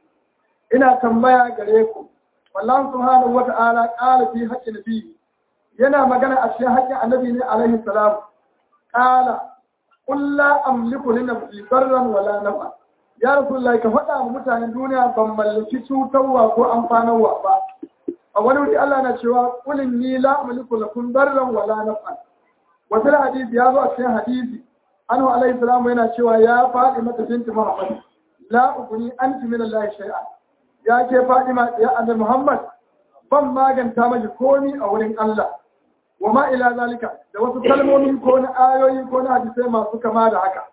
ina tambaya gare ku wallahi subhanahu wata'ala qala fi haqqi nabi yana magana a cikin haƙƙin annabi ne alaihi salam qala qul la amliku li nafsi darran wala nafa ya rasulullahi ka faɗa wa mutanen duniya ban mallaki cutarwa ko amfanarwa ba a wani wuri Allah na cewa kulin ni la amliku lakum darran wala naf'an wata hadisi ya zo a cikin hadisi anhu alaihi salamu yana cewa ya faɗi mata binti Muhammad la uguni anti min Allah shay'a ya ke Fatima ya annabi Muhammad ban maganta maki komi a wurin Allah wa ma ila zalika da wasu kalmomi ko na ayoyi ko na hadisai masu kama da haka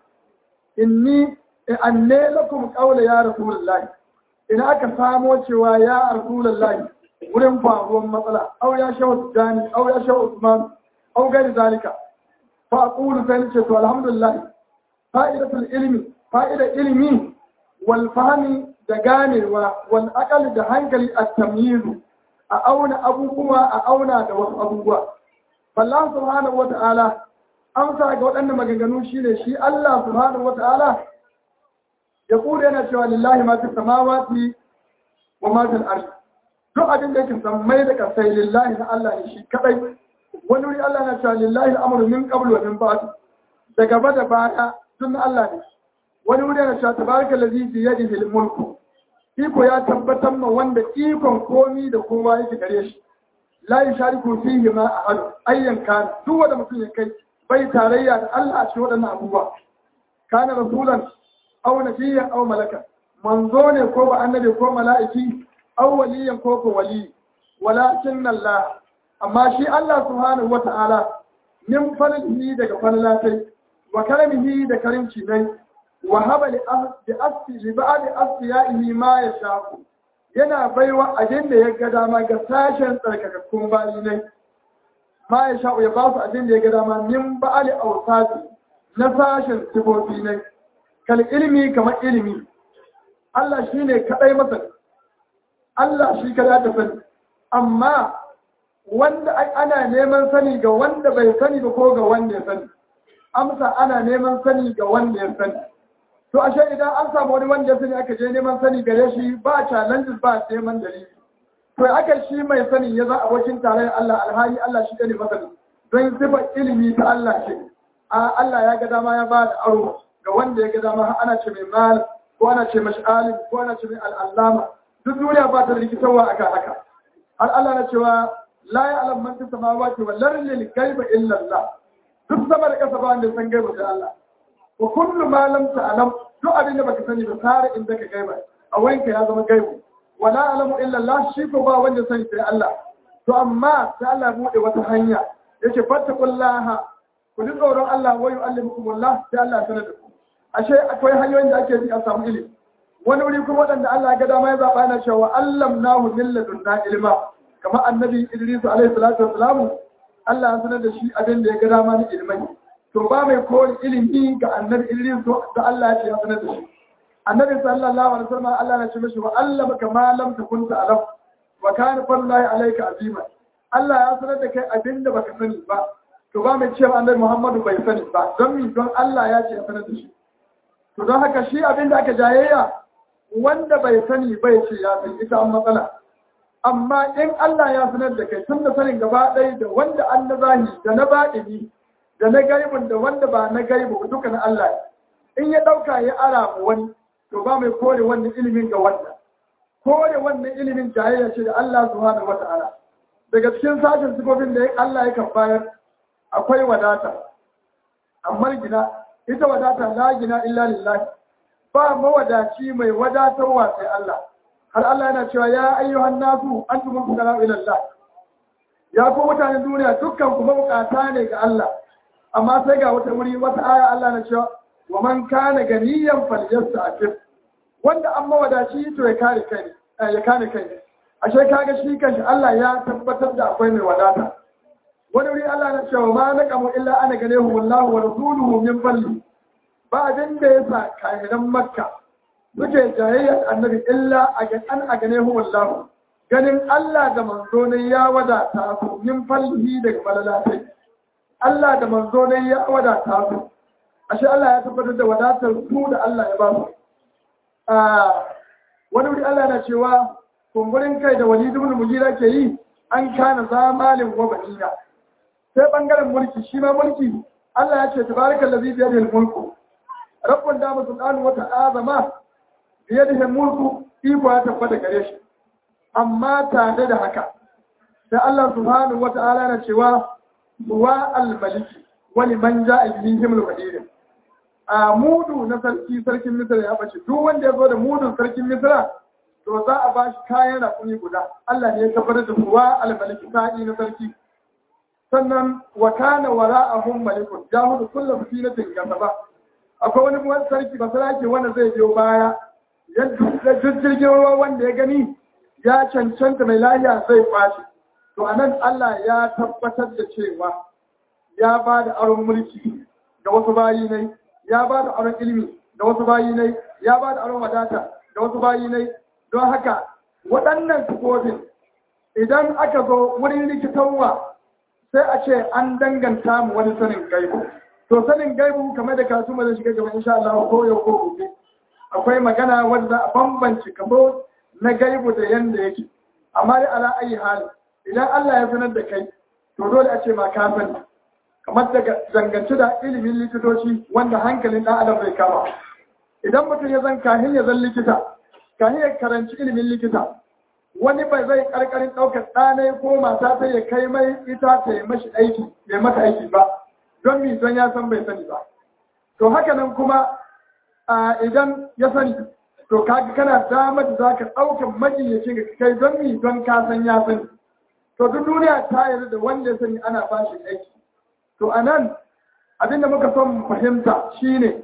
inni anne lakum qawla ya rasulullahi ina aka samo cewa ya rasulullahi wurin faruwar matsala au ya shawo jani au ya shawo usman au gari zalika fa aqulu sai ce to alhamdulillah fa'idatul ilmi fa'ida ilmi wal fahmi da ganewa wal aqal da hankali at tamyiz a auna abubuwa a auna da wasu abubuwa Allah subhanahu wata'ala amsa ga waɗannan maganganu shine shi Allah subhanahu wata'ala ya kula yana cewa lillahi ma fi samawati wa ma fil ardi duk abin da yake sammai da kasai lillahi na Allah ne shi kadai wani wuri Allah na cewa lillahi al'amru min qablu wa min ba'd da gaba da baya duk na Allah ne wani wuri na cewa tabaraka allazi bi yadihi al-mulku iko ya tabbatar ma wanda ikon komi da kowa yake gare shi la yushariku fihi ma ahad ayyan kan duk wanda mutum ya kai bai tarayya da Allah a cikin waɗannan abubuwa kana rasulan aw nabiyyan aw malaka manzo ne ko ba annabi ko mala'iki aw waliyan ko ko wali walakin Allah amma shi Allah subhanahu wata'ala min fadlihi daga fadlatai wa karamihi da karimci ne wa haba li asfi li ba'd asfiyaihi ma yasha yana baiwa abin da ya ga dama ga sashen tsarkakakkun bayi ne ma ya sha ya ba su abin da ya ga dama min ba'ali awsati na sashen sifofi ne kal ilmi kamar ilimi Allah shine kadai masani Allah shi kada ta sani amma wanda ana neman sani ga wanda bai sani ba ko ga wanda ya sani amsa ana neman sani ga wanda ya sani to ashe idan an samu wani wanda ya sani aka je neman sani gare shi ba challenges ba neman dalili to aka shi mai sani ya za abokin tarayyar Allah alhali Allah shi ne masani don sifar ilimi ta Allah ce a Allah ya ga dama ya ba da aro ga wanda ya ga dama ana ce mai mal ko ana ce mashi alim ko ana ce mai al'allama duk duniya ba ta rikitarwa akan haka har Allah na cewa la ya alam man fis samawati wal ardi lil ghaibi illa Allah duk sama da kasa ba wanda san gaiba sai Allah wa kullu ma lam ta'lam duk abin da baka sani ba sare in zaka gaiba a wurin ka ya zama gaibu wala alamu illa Allah shi ko ba wanda sani sai Allah to amma sai Allah bude wata hanya yace fattaqullaha ku ku ji tsoron Allah wa yu'allimukumullah sai Allah ya sanar da ku ashe akwai hanyoyin da ake bi a samu ilimi wani wuri kuma waɗanda Allah ga dama ya zaɓa yana cewa allam nahu min ladunna ilma kamar annabi Idris alaihi salatu wassalam Allah ya sanar da shi abin da ya ga dama na ilmai to ba mai kore ilimi ga annabi Idris da Allah ya ce ya sanar da shi annabi sallallahu alaihi wasallam Allah ya ce mishi wa allama kama lam takun ta'lam wa kana fadlullahi alayka azima Allah ya sanar da kai abin da baka sani ba to ba mai cewa annabi Muhammadu bai sani ba don mi don Allah ya ce ya sanar da shi to don haka shi abin da aka jayayya wanda bai sani bai ce ya san ita an matsala amma in Allah ya sanar da kai tun da sanin gaba ɗaya da wanda an na zahi da na baɗini da na gaibun da wanda ba na gaibu duka na Allah in ya ɗauka ya ara mu wani to ba mai kore wannan ilimin ga wannan kore wannan ilimin jayayya ce da Allah subhanahu wata'ala daga cikin sashen sifofin da Allah ya kan bayar akwai wadata amma gina ita wadata la gina illa lillahi ba mawadaci mai wadatarwa sai Allah har Allah yana cewa ya ayyuhan nasu antum fuqara ila Allah ya ku mutanen duniya dukkan ku mabukata ne ga Allah amma sai ga wata wuri wata aya Allah na cewa wa man kana ganiyan falyasta'fif wanda an mawadaci to ya kare kai ya kare kai ashe kaga shi kanshi Allah ya tabbatar da akwai mai wadata wani wuri Allah na cewa ma naqamu illa ana ganehu wallahu wa rasuluhu min falli ba abin da ya sa kahiran makka suke jayayyar annabi illa a an a gane wallahu ganin Allah da manzo ne ya wadata su min fallihi daga malalatai Allah da manzo ne ya wadata su ashe Allah ya tabbatar da wadatar su da Allah ya ba su wani wuri Allah na cewa kumburin kai da wali ibn mujira ke yi an kana zamalin wa banina sai bangaren mulki shi ma mulki Allah ya ce tabarakallazi bi yadihi mulku rabbun da musu ƙanu wata azama biye da mulku iko ya tabbata gare shi amma tare da haka sai Allah subhanahu wata'ala na cewa wa al-maliki wani man ja'a bihi himul qadir a mudu na sarki sarkin misra ya bace duk wanda ya zo da mudun sarkin misra to za a ba shi kayan rakumi guda Allah ne ya tabbatar da wa al-maliki sa'i na sarki sannan wa kana wara'ahum malikun jahudu kullu sinatin gasaba akwai wani wani sarki ba sarki wanda zai biyo baya yadda jirgin ruwa wanda ya gani ya cancanta mai lahiya zai kwashi to a nan Allah ya tabbatar da cewa ya ba da aron mulki ga wasu bayi ne ya ba da aron ilimi ga wasu bayi ne ya ba da aron wadata ga wasu bayi ne don haka waɗannan sifofin idan aka zo wurin likitanwa sai a ce an danganta mu wani sanin gaibu to sanin gaibu kamar da kasu ma zai shiga gaba insha Allah ko yau ko gobe akwai magana wanda a bambanci kamo na gaibu da yanda yake amma dai ala ayi hali idan Allah ya sanar da kai to dole a ce ma ka sani kamar daga zangance da ilimin likitoci wanda hankalin ɗan adam bai kama idan mutum ya zan kahin ya zan likita kahin ya karanci ilimin likita wani bai zai karkarin ɗaukar ɗanai ko mata sai ya kai mai ita ta yi mashi aiki ya mata aiki ba don mi don ya san bai sani ba to haka nan kuma idan ya sani to kaga kana damar da zaka ɗaukar majiyyacin ga kai don mi don ka san ya sani to duk duniya ta yarda da wanda ya sani ana ba shi aiki to anan abinda muka son fahimta shine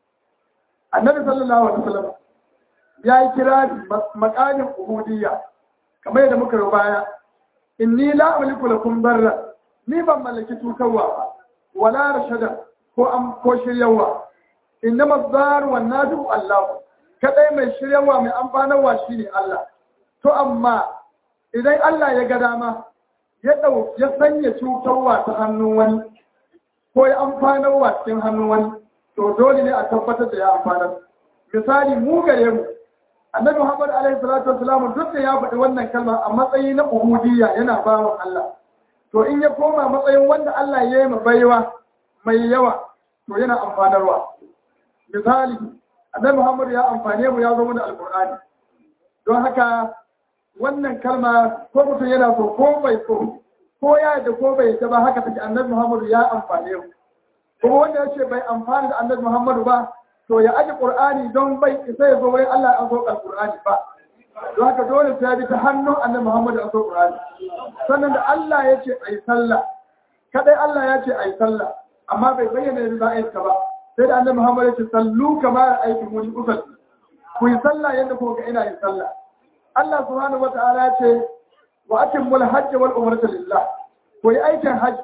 annabi sallallahu alaihi wasallam ya yi kira makamin ubudiyya kamar yadda muka yi baya inni la amliku lakum barra ni ban mallaki tukarwa ba wala rashada ko an ko shiryawa innama zar wa nadu Allah kadai mai shiryawa mai amfanarwa shine Allah to amma idan Allah ya ga dama ya dau ya sanya cutarwa ta hannun wani ko ya amfanarwa cikin hannun wani to dole ne a tabbatar da ya amfanar misali mu gare mu annabi Muhammad alaihi salatu wasalam duk da ya faɗi wannan kalma a matsayi na ubudiyya yana bawan Allah to in ya koma matsayin wanda Allah ya yi baiwa mai yawa to yana amfanarwa misali annabi Muhammad ya amfane mu ya zo mana alqur'ani don haka wannan kalma ko mutum yana so ko bai so ko ya yadda ko bai yadda ba haka take annabi Muhammad ya amfane mu kuma wanda ya ce bai amfani da annabi Muhammad ba to ya aji qur'ani don bai isa ya zo wai Allah ya zo qur'ani ba don haka dole sai bi ta hannun annabi Muhammad ya zo qur'ani sannan da Allah ya ce ai sallah kadai Allah ya ce ai sallah amma bai bayyana yadda za a yi ta ba sai da annabi Muhammad ya ce sallu kamar aikin muni usalli ku yi sallah yadda kuka ga ina yin sallah Allah subhanahu wata'ala ya ce wa atimmul hajj wal umrata lillah ku yi aikin hajj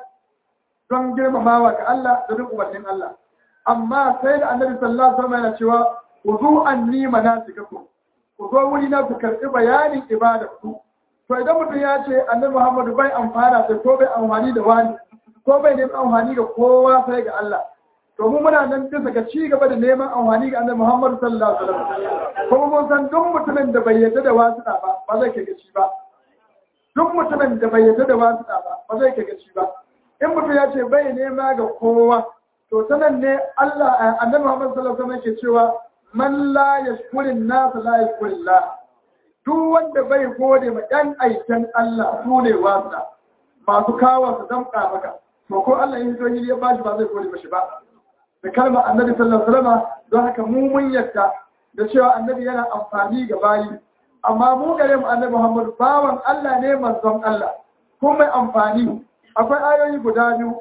don girmamawa ga Allah da duk umarnin Allah amma sai da annabi sallallahu alaihi wasallam yana cewa wuzu anni manasikakum ku zo wuri na ku karɓi bayanin ibada ku to idan mutum ya ce annabi Muhammadu bai amfana sai ko bai amfani da wani ko bai neman amfani ga kowa sai ga Allah to mu muna nan bisa ga ci gaba da neman amfani ga annabi Muhammadu sallallahu alaihi wasallam kuma mun san duk mutumin da bai yarda da wasu ba ba zai kai gaci ba duk mutumin da bai yarda da wasu ba ba zai kai gaci ba in mutum ya ce bai nema ga kowa to sanan ne Allah annabi Muhammadu sallallahu alaihi wasallam yake cewa man la yashkurin nas la yashkurillah duk wanda bai gode ma ɗan aikin Allah su ne wasa masu kawo su damƙa maka to ko Allah yin to ya bashi ba zai gode mashi ba da kalmar annabi sallallahu alaihi wasallam don haka mu mun yadda da cewa annabi yana amfani ga bayi amma mu gare mu annabi Muhammad bawan Allah ne manzon Allah ko mai amfani akwai ayoyi guda biyu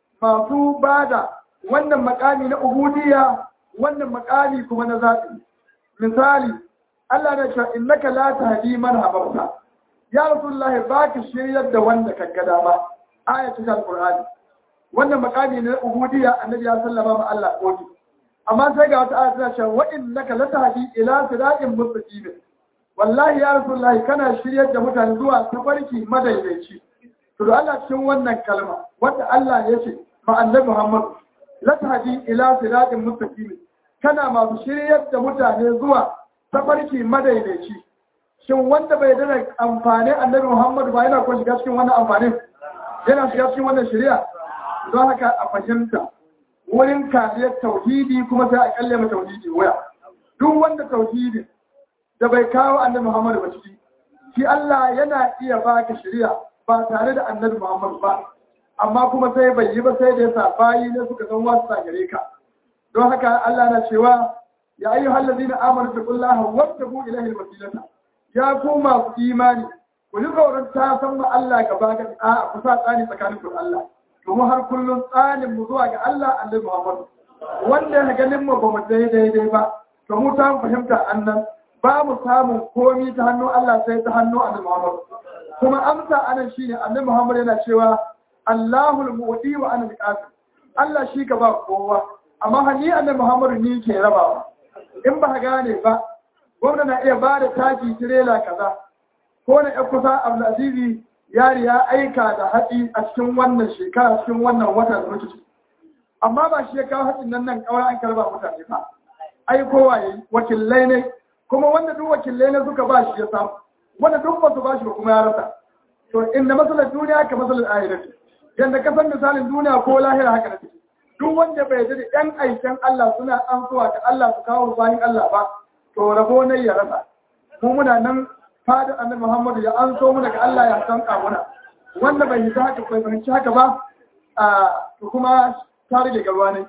masu bada wannan makami na ubudiyya wannan makami kuma na zaɓi misali Allah na cewa innaka la tahdi man ahbabta ya rasulullah baka shiryar da wanda ka ga dama ayatul alqur'ani wannan makami na ubudiyya annabi ya sallama ma Allah koki amma sai ga wata ayat ta cewa wa innaka la tahdi ila siratin mustaqim wallahi ya rasulullah kana shiryar da mutane zuwa tafarki madaidaici to da Allah cikin wannan kalma wanda Allah ya ce ma annabi Muhammad la tahdi ila siratin mustaqim kana masu shiryar da mutane zuwa tafarki madaidaici shin wanda bai dana amfani annabi Muhammad ba yana ko shiga cikin wannan amfanin yana shiga cikin wannan shari'a don haka a fahimta wurin kariyar tauhidi kuma sai a kalle ma tauhidi waya duk wanda tauhidi da bai kawo annabi Muhammad ba ciki shi Allah yana iya baka shari'a ba tare da annabi Muhammad ba amma kuma sai bai yi ba sai da yasa bayi ne suka san wasu gare ka don haka Allah na cewa ya ayyu hallazina amanu taqullaha wabtagu ilayhi alwasilata ya ku masu imani ku ji tsoron ta san ma Allah gaba ga a ku sa tsani tsakanin ku Allah domin har kullun tsanin mu zuwa ga Allah Annabi Muhammad wanda ya ganin mu ba mu daidai ba to mu ta fahimta annan ba mu samun komi ta hannun Allah sai ta hannun Annabi Muhammad kuma amsa anan shine Annabi Muhammad yana cewa Allahul mu'ti wa ana al Allah shi ka ba kowa amma hani Annabi Muhammad ni ke rabawa in ba gane ba gwamna na iya ba da taki tirela kaza ko na ya kusa abdulazizi yari ya aika da haɗi a cikin wannan shekara cikin wannan wata da muke amma ba shi ya kawo haɗin nan nan kawai an karba mutane ba ai kowa yayi wakilai ne kuma wanda duk wakilai ne suka ba shi ya samu wanda duk ba su ba shi ba kuma ya rasa to inda masalar duniya ka masalar ahirati yanda ka san misalin duniya ko lahira haka da take duk wanda bai da yan aikin Allah suna an zuwa ga Allah su kawo bayan Allah ba to rabo ne ya rasa mu muna nan fada annabi Muhammadu ya an so muna ga Allah ya san kamuna wanda bai yi haka bai fahimci haka ba a to kuma ta rage garwa ne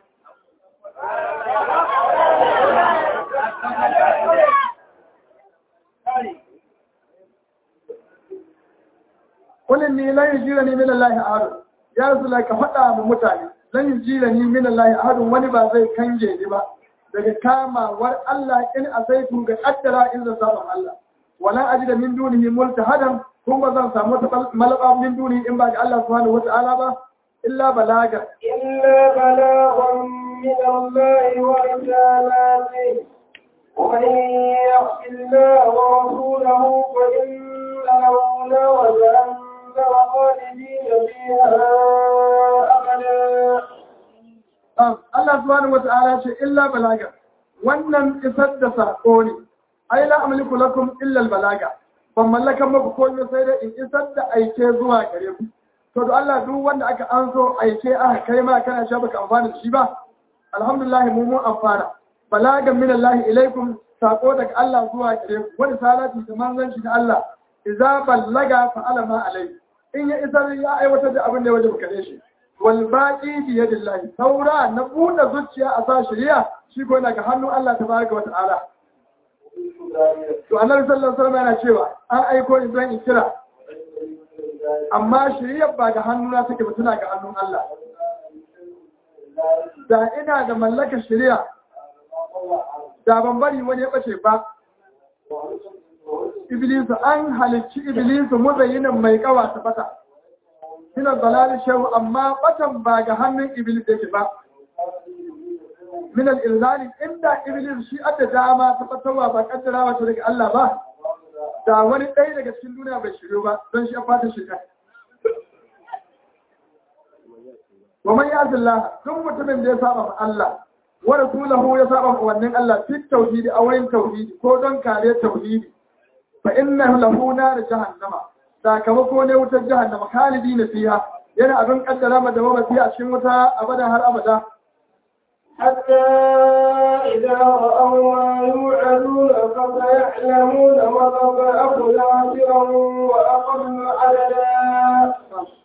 Kullum ni lan yajira ni min Allah ahad ya rasulullah ka faɗa mu mutane lan yajira ni min Allah ahad wani ba zai kange ni ba daga kamawar Allah in asaitu ga kaddara in zan saba Allah wala ajida min dunihi multahadan kuma zan samu malaba min dunihi in ba ga Allah subhanahu wata'ala ba illa balaga إلا بلاغا من الله ورسالاته ومن يعص الله ورسوله فإن له نار جهنم خالدين فيها أبدا Allah subhanahu wata'ala ce illa balaga wannan isar da sako ne ai la amliku lakum illa al balaga ban mallaka muku komai sai da in isar da aike zuwa gare ku to da Allah duk wanda aka an so aike aka kai ma kana sha baka amfana da shi ba alhamdulillah mu mun amfana balagan min Allah ilaikum sako daga Allah zuwa gare ku wani salati da manzon shi da Allah idza ballaga fa alama alai in ya isar ya aiwatar da abin da ya wajibi kare shi wal baqi bi yadillahi saura na buɗe zuciya a sa shari'a shi ko daga hannun Allah tabaraka wa ta'ala to annabi sallallahu alaihi wasallam yana cewa an aiko ni zan kira amma shari'a ba ga hannuna take ba tana ga hannun Allah da ina da mallakar shari'a da ban bari wani ya bace ba Iblisu an halicci Iblisu muzayyinin mai kawa ta bata. Ina dalali shehu amma batan ba ga hannun Iblis yake ba. Min al-ilzali inda Iblis shi adda dama ta fatawa ba kaddara wata daga Allah ba. Da wani ɗaya daga cikin duniya bai shiryo ba don shi a fata shi Wa man ya'zillah duk mutumin da ya saba ma Allah wa rasulahu ya saba ma wannan Allah fi tauhidi a wurin tauhidi ko don kare tauhidi fa inna lahu nar jahannama sakamako ne wutar jahannama khalidina fiha yana abin kaddara ma da mamaci a cikin wuta abada har abada حتى إذا رأوا ما يوعدون فسيعلمون وضبأه ناصرا وأقل عددا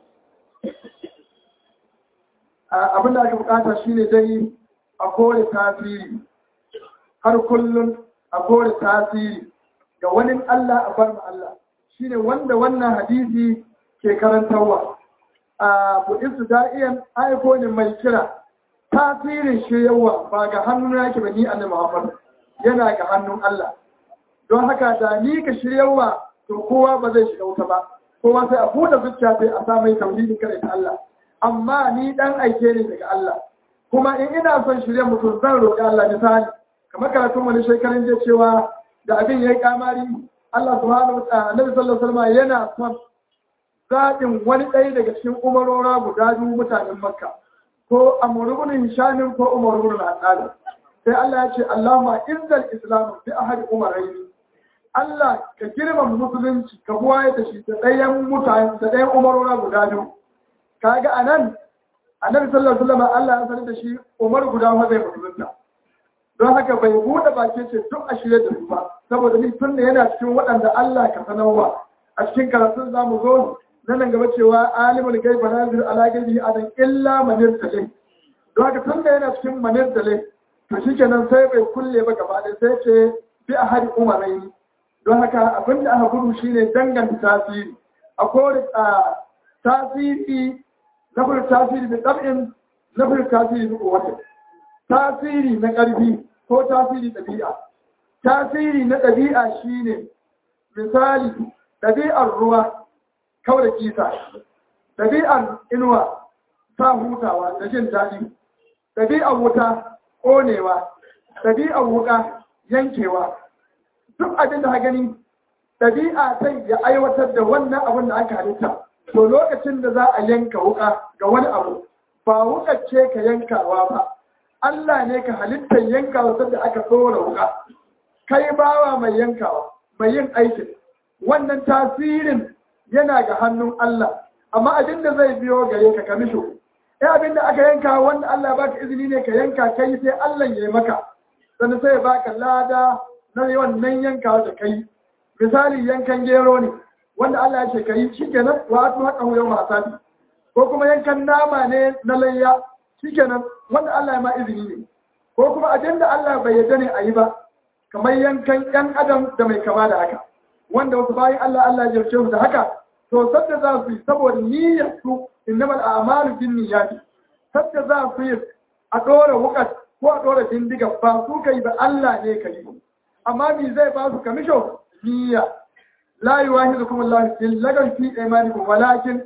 abin da aka bukata shine dai a kore tasiri har kullum a kore tasiri ga wani Allah a bar Allah shine wanda wannan hadisi ke karantarwa a buɗinsu da'iyan aiko ne mai kira tasirin shiryawa ba ga hannun yake ba ni annabi Muhammad yana ga hannun Allah don haka da ni ka shiryawa to kowa ba zai shiga wuta ba kowa sai a buɗe zuciya sai a sa mai tauhidin kare ta Allah amma ni dan aike ne daga Allah kuma in ina son shirya mutum zan roƙi Allah misali kamar karatun wani shekarun je cewa da abin yayi kamari Allah subhanahu wa ta'ala Annabi sallallahu alaihi wasallam yana son zaɓin wani ɗaya daga cikin umarora guda biyu mutanen Makka ko Amr ibn Hisham ko Umar ibn al sai Allah ya ce Allahumma izzal islam bi ahad umaraini Allah ka girma musulunci ka buwaye da shi da ɗayan mutane da ɗayan umarora guda biyu kaga anan annabi sallallahu alaihi wasallam Allah ya sanar da shi Umar guda fa zai musulunta don haka bai bude baki ce duk a shirye da su ba saboda ni tun da yana cikin waɗanda Allah ka sanarwa a cikin karatun zamu zo na nan gaba cewa alimul gaiba nazir ala gaibi adan illa manir tale don haka tun da yana cikin manir tale to shikenan sai bai kulle ba gaba ɗaya sai ce bi a hari umarai don haka abin da aka gudu shine danganta tasiri a kore tasiri na fara tasiri da ɗab'in na fara tasiri da kowace tasiri na ƙarfi ko tasiri ɗabi'a tasiri na ɗabi'a shine misali ɗabi'ar ruwa kawai da kisa ɗabi'ar inuwa sa hutawa da jin daɗi ɗabi'ar wuta ƙonewa ɗabi'ar wuƙa yankewa duk abin da gani ɗabi'a sai ya aiwatar da wannan abin da aka halitta to lokacin da za a yanka wuka ga wani abu ba wuka ce ka yankawa ba Allah ne ka halittar yankawa sanda aka tsora wuka kai bawa mai yankawa mai yin aikin wannan tasirin yana ga hannun Allah amma abin da zai biyo gare ka ka misho eh abin da aka yanka wanda Allah baka izini ne ka yanka kai sai Allah ya yi maka sannan sai ya baka lada na wannan yankawa da kai misali yankan gero ne wanda Allah ya ce ka yi shi kenan wa atu haka huyar masabi ko kuma yankan nama ne na layya shi kenan wanda Allah ya ma izini ne ko kuma abin da Allah bai yarda ne a yi ba kamar yankan yan adam da mai kama da haka wanda wasu bayan Allah Allah ya jarce su da haka to sadda za su yi saboda niyyar su innamal a'malu bin niyyati sadda za su yi a dora wukat ko a dora bindiga ba su kai ba Allah ne kai amma me zai ba su kamisho niyya لا يواهدكم الله في اللغو في إيمانكم ولكن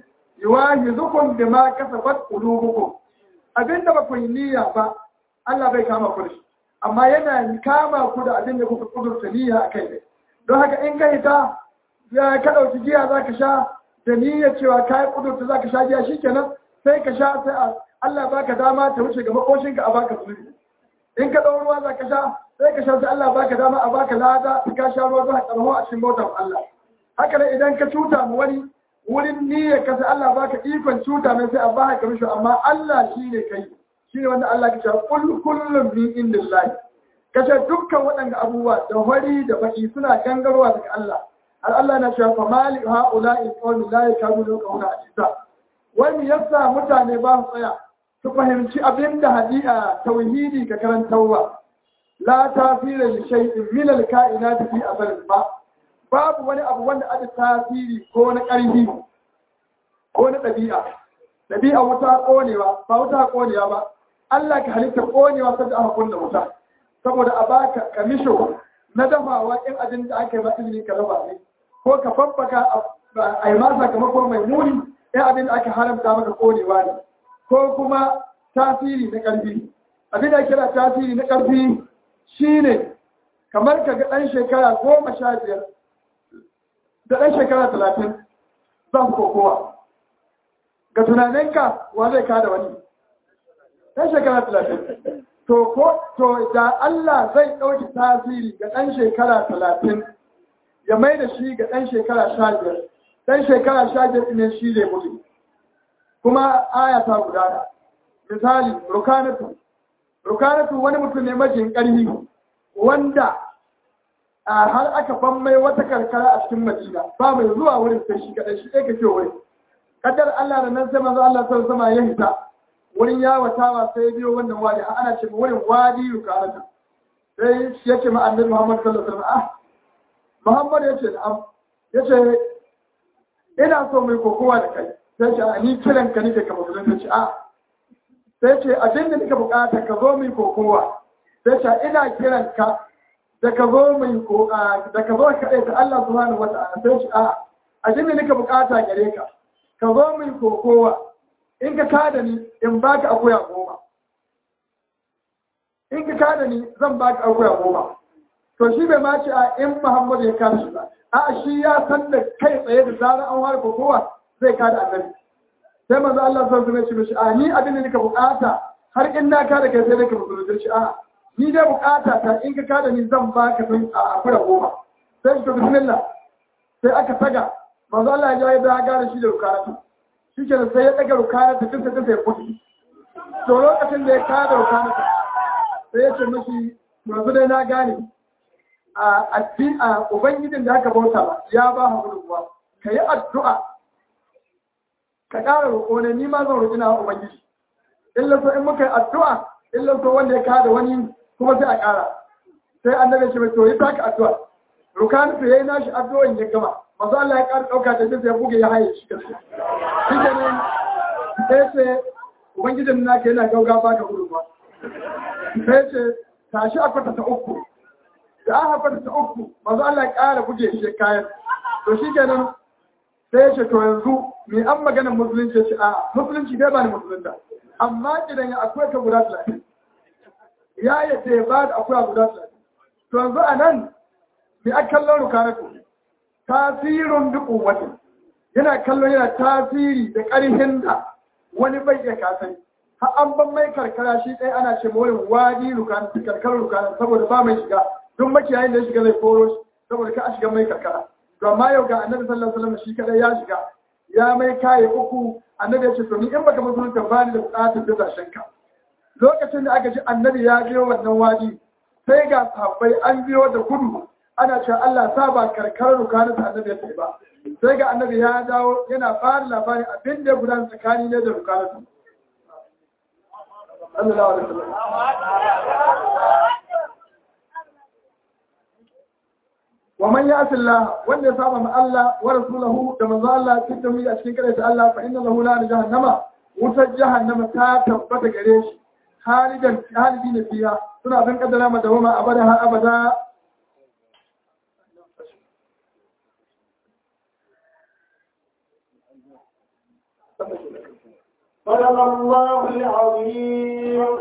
يواهدكم بما كسبت قلوبكم abin da ba ku yi niyya ba Allah bai kama ku da shi amma yana kama ku da abin da kuka kudurta niyya a kai ne don haka in kai ta ya ka ɗauki giya za ka sha da niyyar cewa ka yi kudurta za ka sha giya shikenan sai ka sha sai Allah baka dama ta wuce ga makoshinka a baka zunubi in ka ɗau ruwa za ka sha sai ka sha sai Allah baka dama a baka lada ka sha ruwa za ka tsarho a cikin bautar Allah haka ne idan ka cuta mu wani wurin niyyar ka sai Allah baka ikon cuta mai sai a baka ka mishi amma Allah shi ne kai shi ne wanda Allah ke cewa kul kullum min indillahi kace dukkan waɗanda abubuwa da wari da baki suna gangarwa daga Allah har Allah na cewa famali haula'i qawmi la yakunu qawla hadisa wani yasa mutane ba su tsaya su fahimci abinda hadi'a tauhidi ka karantawa la tasira li shay'in min al-ka'inati fi asal ba babu wani abu wanda ada tasiri ko na ƙarfi ko na ɗabi'a ɗabi'a wuta ƙonewa ba wuta ƙonewa ba Allah ka halitta konewa sai aka kunna wuta saboda a baka kamisho na dafawa in abin da aka yi ba izini ka raba ne ko ka faffaka a yi ma sakamako mai muni in abin da aka haramta maka konewa ne ko kuma tasiri na ƙarfi abin da kira tasiri na ƙarfi shine kamar ka ga ɗan shekara goma sha biyar da ɗan shekara talatin za su kokowa ga tunaninka wa zai kada wani ɗan shekara talatin to ko to da Allah zai ɗauki tasiri ga ɗan shekara talatin ya mai da shi ga ɗan shekara sha biyar ɗan shekara sha biyar ne shi zai mutu kuma aya ta gudana misali rukanatu rukanatu wani mutum ne majin ƙarfi wanda a har aka ban mai wata karkara a cikin madina ba mai zuwa wurin sai shi kaɗai shi ɗaya ka ce wurin kadar Allah da nan sai manzo Allah sallallahu sama ya hita wurin yawatawa sai biyo wannan wadi ana ce wurin wadi rukanatu sai shi yake ma annabi Muhammad sallallahu alaihi wasallam ah Muhammad yace na'am yace ina so mai kokowa da kai sai ce a ni kiran ka nake ka musulunta ce a sai ce abin da nika bukata ka zo mai kokowa sai ce ina kiran ka da ka zo mai ko da ka zo ka ta Allah subhanahu wata'ala sai ce a abin da nika bukata gare ka ka zo mai kokowa in ka kada ni in baka akuya goma in ka kada ni zan baka akuya goma to shi bai ma ce a in Muhammad ya kada shi ba a shi ya san da kai tsaye da zarar an har kokowa zai kada annabi sai manzo Allah sallallahu alaihi wasallam ya ce a ni abin da nika bukata har in na kada kai sai ka musulunci shi a ni dai bukata ta in ka kada ni zan baka sun a akura goma sai ka bismillah sai aka saga manzo Allah ya yi da gane shi da rukaratu shi ke sai ya daga rukaratu tun sai sai kudi to lokacin da ya kada rukaratu sai ya ce mishi yanzu dai na gane a addin a ubangijin da aka bauta ya ba ha gudunmuwa ka yi addu'a ka ƙara roƙo ne ni ma zan roƙi na ubangiji illa so in muka yi addu'a illa so wanda ya kada wani kuma sai a ƙara sai annabi shi mai to yi taka addu'a rukan su yayi nashi addu'o'in ya gama masu Allah ya ƙara ɗauka da sai ya buge ya haye shi gaske shi ke nan sai ce ubangijin naka yana gauga baka gudunmuwa sai ce tashi a kwata ta uku da aka kwata ta uku masu Allah ya ƙara buge shi kayan to shi ke nan sai ya ce to yanzu mai an maganin musulunci ce a musulunci dai ba ni musulunta amma idan ya akwai ka guda talatin ya yadda ya ba da akwai guda talatin to yanzu a nan mai a kallon rukanatu tasirin duk watan yana kallon yana tasiri da ƙarfin da wani bai iya kasai har an ban mai karkara shi ɗaya ana ce wurin wadi rukanatu karkarar rukanatu saboda ba mai shiga duk makiyayin da ya shiga zai koro shi saboda ka a shiga mai karkara to amma yau ga annabi sallallahu alaihi wasallam shi kadai ya shiga ya mai kaye uku annabi ya ce to ni in baka musulunta ba ni da bukatar da zashen ka lokacin da aka ji annabi ya biyo wannan wadi sai ga sahabbai an biyo da gudu ana cewa Allah sa ba karkar rukanin da annabi ya tafi ba sai ga annabi ya dawo yana fara labarin abin da ya gudana tsakani ne da rukanin sallallahu alaihi wasallam ومن يعص الله وان يصاب مع الله ورسوله كما قال الله في التوحيد اشكي كده الله فان له نار جهنم wutar jahannama ta tabbata gare shi halidan halidi ne fiya suna san kaddara ma dawama abada har abada صدق الله العظيم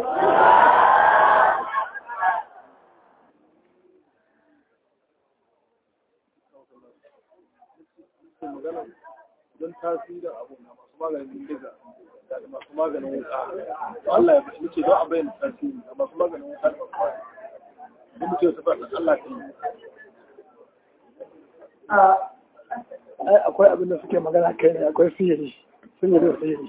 magana don tasirin abu na masu maganin diga da masu maganin wuka Allah ya bashi muke don a bayyana tasiri da masu maganin wuka da masu maganin da muke wata fata Allah ta yi ai akwai abin da suke magana kai ne akwai sihiri sun yi da sihiri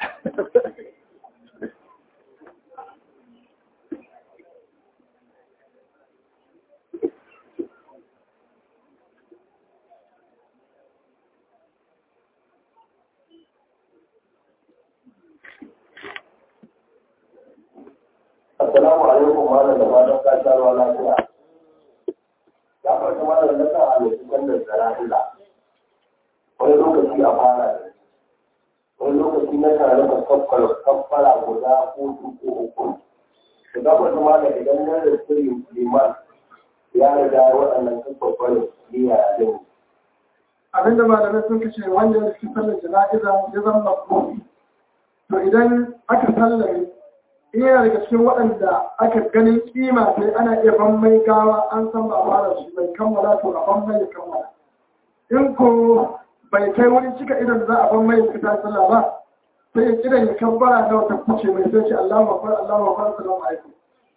Assalamu alaikum malam da fatan ka sha ruwa lafiya. Ya farka malam na sa halittu wannan zara'ila. Wani lokaci a fara da wani lokaci na tare da kaffara kaffara guda ko ko uku to ga wata ma da idan na da sirri liman ya riga waɗannan kafafarin niyya a jini abinda malamai sun kace wanda ya cikin sallar jana'iza ya zama mafhum to idan aka sallame in yana daga cikin waɗanda aka ganin kima sai ana iya ban mai gawa an san ba fara shi bai kammala to a ban mai ya kammala in ko bai kai wani cika idan za a ban mai ya fita sallah ba sai ya kiran ya kabbara na wata kuce mai sai ce Allahu akbar Allahu akbar assalamu alaikum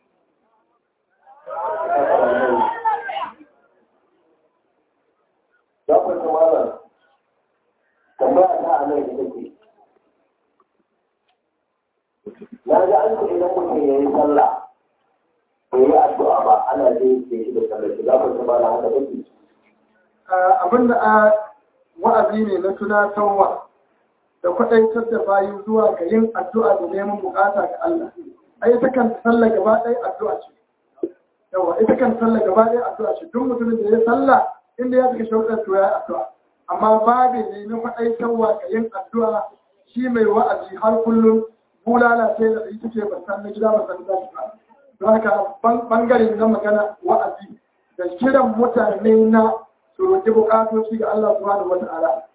za ku ta malam tambaya ta a nan ita ce na ga an ce idan mutum ya yi sallah bai yi addu'a ba ana je ke shi da sallah shi za ku ta malam haka take abinda a wa'azi ne na tunatarwa da kwaɗaitar da bayi zuwa ga yin addu'a da neman bukata ga Allah. A ita kan sallah gaba ɗaya addu'a ce. Yawa, ita kan sallah gaba ɗaya addu'a ce. Duk mutumin da ya sallah inda ya cika shaudar to ya yi addu'a. Amma babu ne na kwaɗaitarwa ga yin addu'a shi mai wa'azi har kullum bulala sai da ita ce ban san na gida ban san na ba. Don haka bangare na magana wa'azi da kiran mutane na su roƙi buƙatoci ga Allah subhanahu wa ta'ala.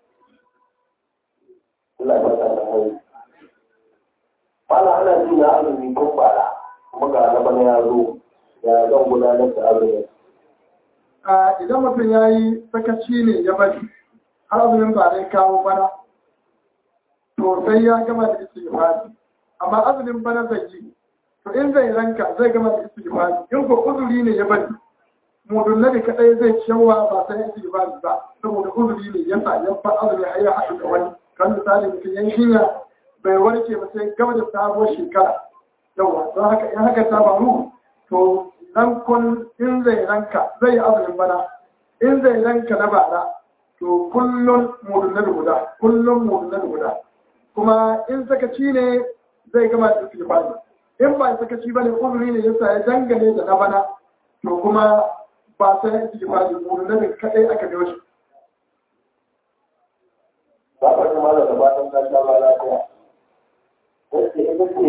Allah ya sa ta kai Mala ana ji na azumi tun bara kuma ga na bana ya zo ya zan gudanar da azumi A idan mutum ya yi sakaci ne ya bari har azumin ba zai kawo bana to sai ya gama da istighfari amma azumin bana zai yi to in zai ranka zai gama da istighfari in ko uzuri ne ya bari mudunnabi kadai zai cewa ba sai istighfari ba saboda uzuri ne ya sa ya fa azumi har ya haɗu da wani kan misali mutum yan shinya bai warke ba sai gaba da sabuwar shekara yawa don haka in haka ta faru to rankon in zai ranka zai azumin bana in zai ranka na bara to kullum mudunnabi guda kullum mudunnabi guda kuma in sakaci ne zai gama da istighfari in ba sakaci bane uzuri ne yasa ya dangane da na bana to kuma ba sai istighfari mudunnabi kadai aka biyo shi ba ka ji malam da fatan ka sha ba lafiya wacce ita ce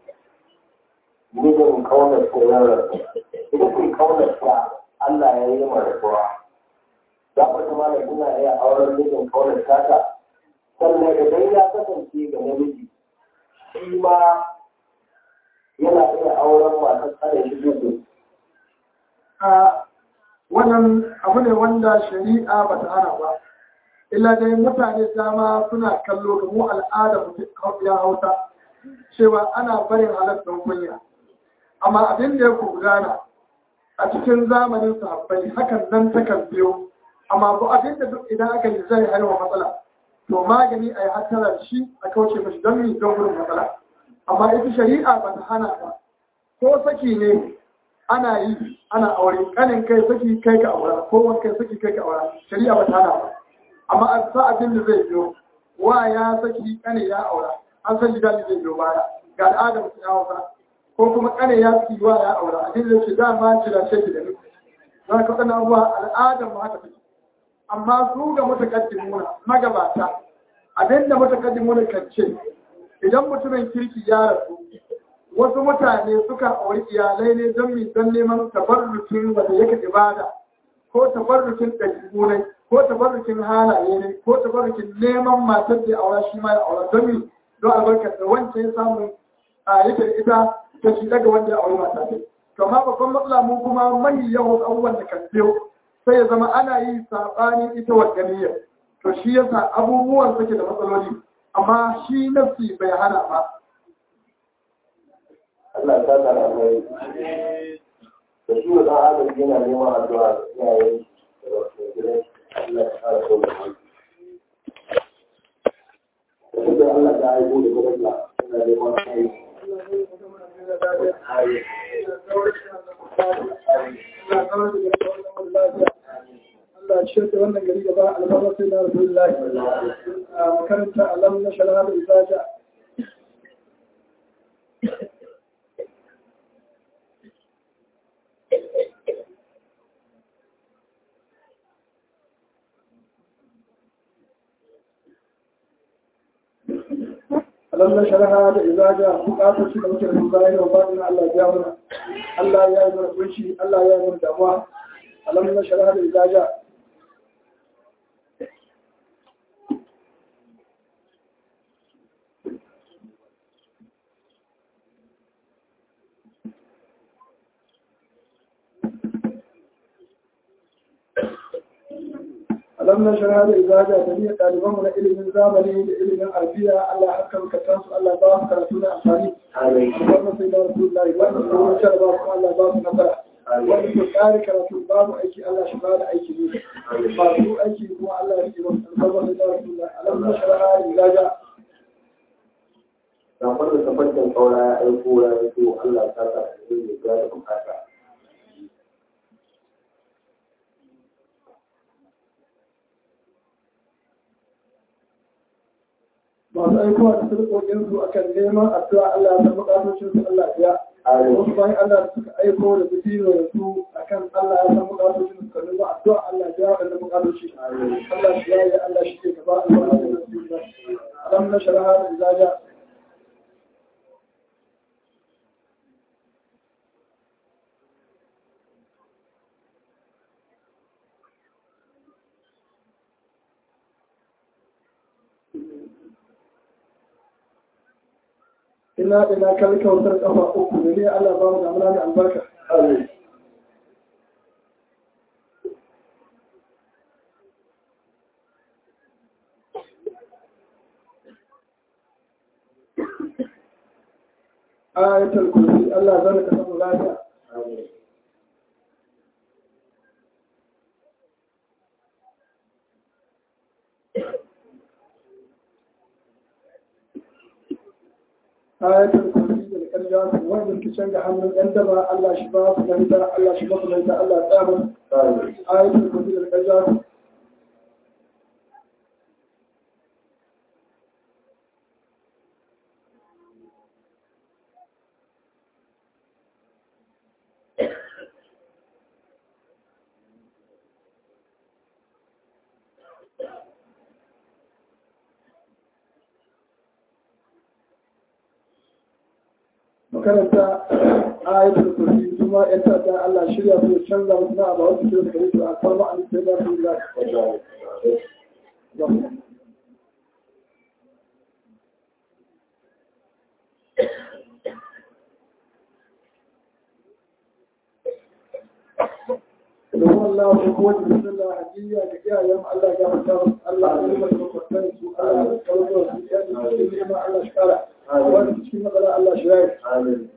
mijin kaunar koyarwar ita ce kaunar ta Allah ya yi mara rasuwa za ka ji malam ina iya auren mijin kaunar tata sannan idan ya kasance ga namiji shi ma yana iya auren masu tsare shi dubu a wannan abu ne wanda shari'a ba ta hana ba illa dai mutane dama suna kallo ga mu al'ada ya hausa cewa ana barin halattun kunya amma abin da ya gudana a cikin zamanin sahabbai hakan nan takan biyo amma ko abin da duk idan aka yi zai haihuwa matsala to magani a yi hattara shi a kauce mashi don mi don gudun matsala amma ita shari'a ba ta hana ba ko saki ne ana yi ana aure kanin kai saki kai ka aura ko wani kai saki kai ka aura shari'a ba ta hana ba amma a sa abin da zai biyo wa ya saki kane ya aura an san gida zai biyo baya ga al'adar su ya hausa ko kuma kane ya saki wa ya aura abin da ce dama jira ce da ni za ka waɗannan abubuwa al'adar mu haka take amma su ga mutakaddimuna magabata abin da mutakaddimuna kan ce idan mutumin kirki ya rasu wasu mutane suka auri iyalai ne don mi don neman tabarrukin wanda yake ibada ko tabarrukin ɗabi'u ne ko tabarrukin halaye ne ko tabarrukin neman matar da aura shi ma ya aura don mi don albarkar da wancan ya samu a yake da ita ta shi daga wanda ya auri mata ce to amma babban matsala mu kuma mai yawan abubuwan da kan biyo sai ya zama ana yi saɓanin ita wa ganiyar to shi yasa abubuwan suke da matsaloli amma shi nafsi bai hana ba Allah ta tsara mai da shi wa ɗan adam yana neman addu'a ga iyayen da wasu gidan Allah ya fara so da mai da shi da Allah ta haihu da kuma Allah yana neman kai Allah shi da wannan gari gaba alfarma sai na Rasulullahi a makaranta alam na shara da izaja alam na sharaha da izaja bukatar shi da muke da bayan da bayan Allah ya mana Allah ya yi mana kunshi Allah ya yi mana damuwa alam na sharaha da izaja alam na shara da izaja da niyyar ɗalibanmu na ilimin zamani da ilimin alfiya Allah ya haska makatan su Allah ba su karatu na amfani albarka sai da rasulullahi wanda su ruwan shara ba su Allah ba su nasara wanda su tsari karatu babu aiki Allah shi ba da aiki ne ba su aiki kuma Allah ya rike wasu albarka sai da rasulullahi alam na shara da izaja Sakon da tabbacin kaura ya aiko ya aiko Allah ta sa a cikin da ya bukata. masu aikowa da sarƙoƙin su akan neman addu'a Allah ya san bukatocin su Allah ya wasu bayan Allah da suka aiko da bidiro da su akan Allah ya san bukatocin su kan nuna addu'a Allah ya waɗanda bukatoci Allah shi ya yi Allah shi ke gaba Allah ya san su da alam na sharaha da izaja ina ina kalli kautar kafa uku da ne Allah ba mu damuna da albarka ayatul kursi Allah zan ka samu lafiya ayatul kursi da karja su wanda ke canza hannun ɗan daba Allah shi ba su lahita Allah shi ba su lahita Allah ya tsama ayatul kursi da karja su makaranta ayatul kursi kuma yan ta'adda Allah shirya su ya canza musu na abawa su kira su kare su a farma an sai da su da domin Allah ko kuma da bismillah hadiya ga iyayen Allah ya fata musu Allah ya yi masa makwatan su Allah ya kawo su ya yi cikin neman Allah shi kara wani cikin matsala Allah shi ya yi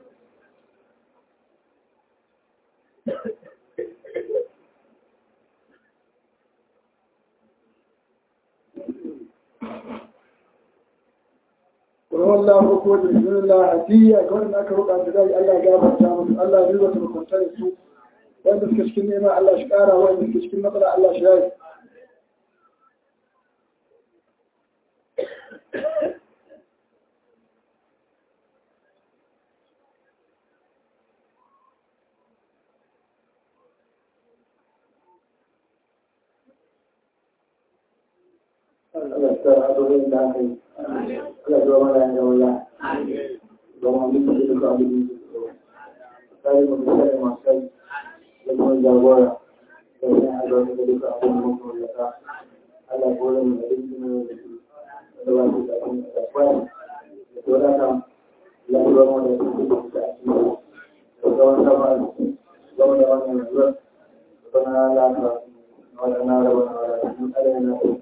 والله ko da bismillah hadiya ga wanda aka roƙa da dai Allah ya gafarta musu Allah ya rubuta makwatan su wanda suke cikin neman Allah shi kara wanda suke cikin matsala Allah shi ya yi Allah ta abubuwan da aka yi. Allah zuwa mana yin gawaya. Zama mutu da duka abin da su Sai mu bisa da masu kai. Da kuma jagora. Da yin albarka da duka abin da mutu da ka. Allah kore mu da yin da su. Da ba su da abin da kwaya. Da tora kan. Allah zuwa mana da su da su da su. Da tsawon sama. Zama da wannan zuwa. Da kuma lafiya. Wannan raba na wala. Allah yana da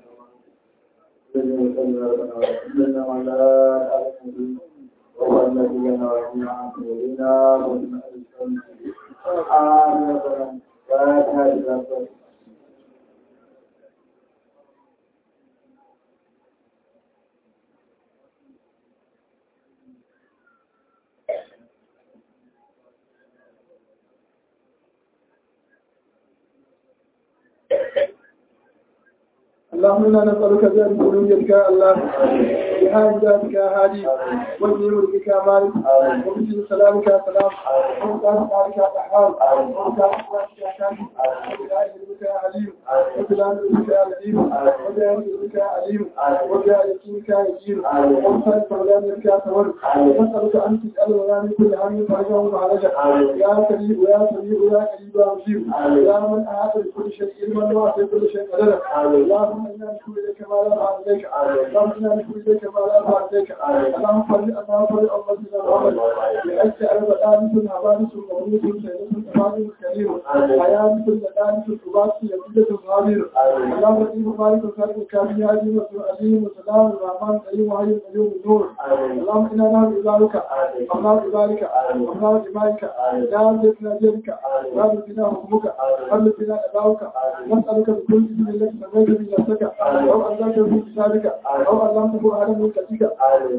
اللهم انا نسالك بان رؤيتك يا الله بحال ذاتك يا هادي وابن ملكك يا مالك وبسم سلامك يا سلام وبكاء مالك يا دحار وبكاء اخواتك يا كامل وبدعاء علمك يا عليم وبدعاء علمك يا عليم وبدعاء علمك يا عليم وبدعاء يقينك يا يقين وبدعاء سلامك يا سور نسالك ان تسال لنا من كل هم فرجا ومعرجا يا كريم ويا سميع ويا قريب يا مجيب يا من احاط بكل شيء علما وعطي كل شيء قدرا اللهم انا نشكو اليك ما لا نعلم اليك اللهم انا نشكو اليك ما لا نعلم اليك اللهم فرج اللهم فرج امتنا محمد بأجل أربع آلف حوادث ومولود سيدة تفاضل كريم حياة لدانس الكبات يزيدة صغير اللهم رحيم مالك وخالق الكافي هادي وسوء عليم وسلام الرحمن الكريم وحي القيوم النور اللهم انا نعم عبادك الله عبادك الله عبادك يا جدنا جدك يا ربنا حكمك ربنا اداؤك نسالك بكل اسم لك سميت بنفسك او انزلته في كتابك او علمته ادم من كتابك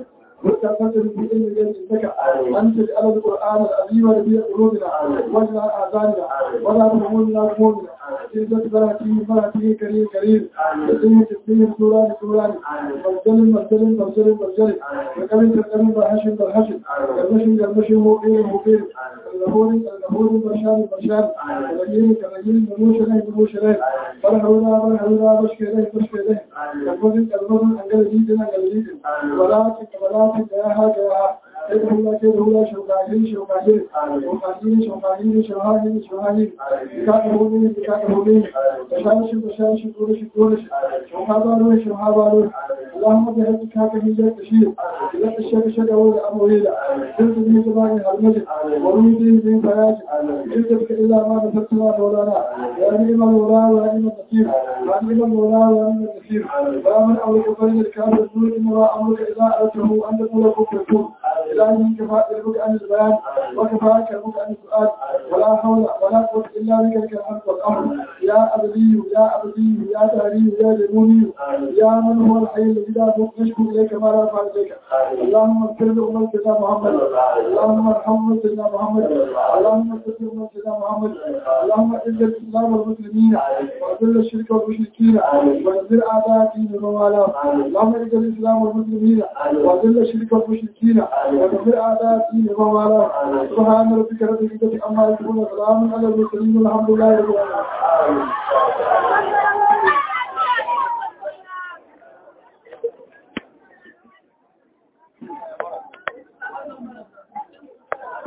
وتقدم في علم جنتك أن تجعل القرآن العظيم ربيع قلوبنا واجعل آذاننا ولا تهمنا همومنا عزة بلاتي بلاتي كريم كريم تسليم تسليم سوران سوران مرجل مرجل مرجل مرجل وكمل تكمل برحشن برحشن كرمشن كرمشن مقيم مقيم الغفور الغفور برشان برشان كرجيم كرجيم نموش له نموش له برحونا برحونا بشكي له بشكي له كرمشن كرمشن أنجل جيدنا أنجل جيدنا ولا ولا تجاهها جاهها كده هو كده هو شوكاهين شوكاهين شوكاهين شوكاهين شوكاهين شوكاهين بكاتبوني بكاتبوني بشاش بشاش دورش دورش شوكابارو شوكابارو اللهم بهدك هكا هي تشير إذا الشك شك أول أمويلا جلد من زمان هرمجد ورميدين من فياج جلدك إلا ما نفتنا مولانا يا نعم المولى ويا نعم النصير يا نعم المولى ويا نعم النصير ويا من أولك بين الكافر دون إن أمرك إذا أردته أن تقول كفر إلهي كفى علمك عن البيان وكفى كلمك عن السؤال ولا حول ولا قوة إلا بك لك الحمد والأمر يا أبدي يا أبدي يا داري يا جنوني يا من هو الحي الذي لا نشكو إليك ما لا نفعل إليك اللهم اغفر لأمة سيدنا محمد اللهم ارحم سيدنا محمد اللهم اغفر لأمة سيدنا محمد اللهم اعز الإسلام والمسلمين وأذل الشرك والمشركين وانزل أعداء دين الموالاه اللهم اعز الإسلام والمسلمين وأذل الشرك والمشركين وانزل أعداء دين الموالاه سبحان ربك رب العزة عما يصفون وسلام على المرسلين والحمد لله رب العالمين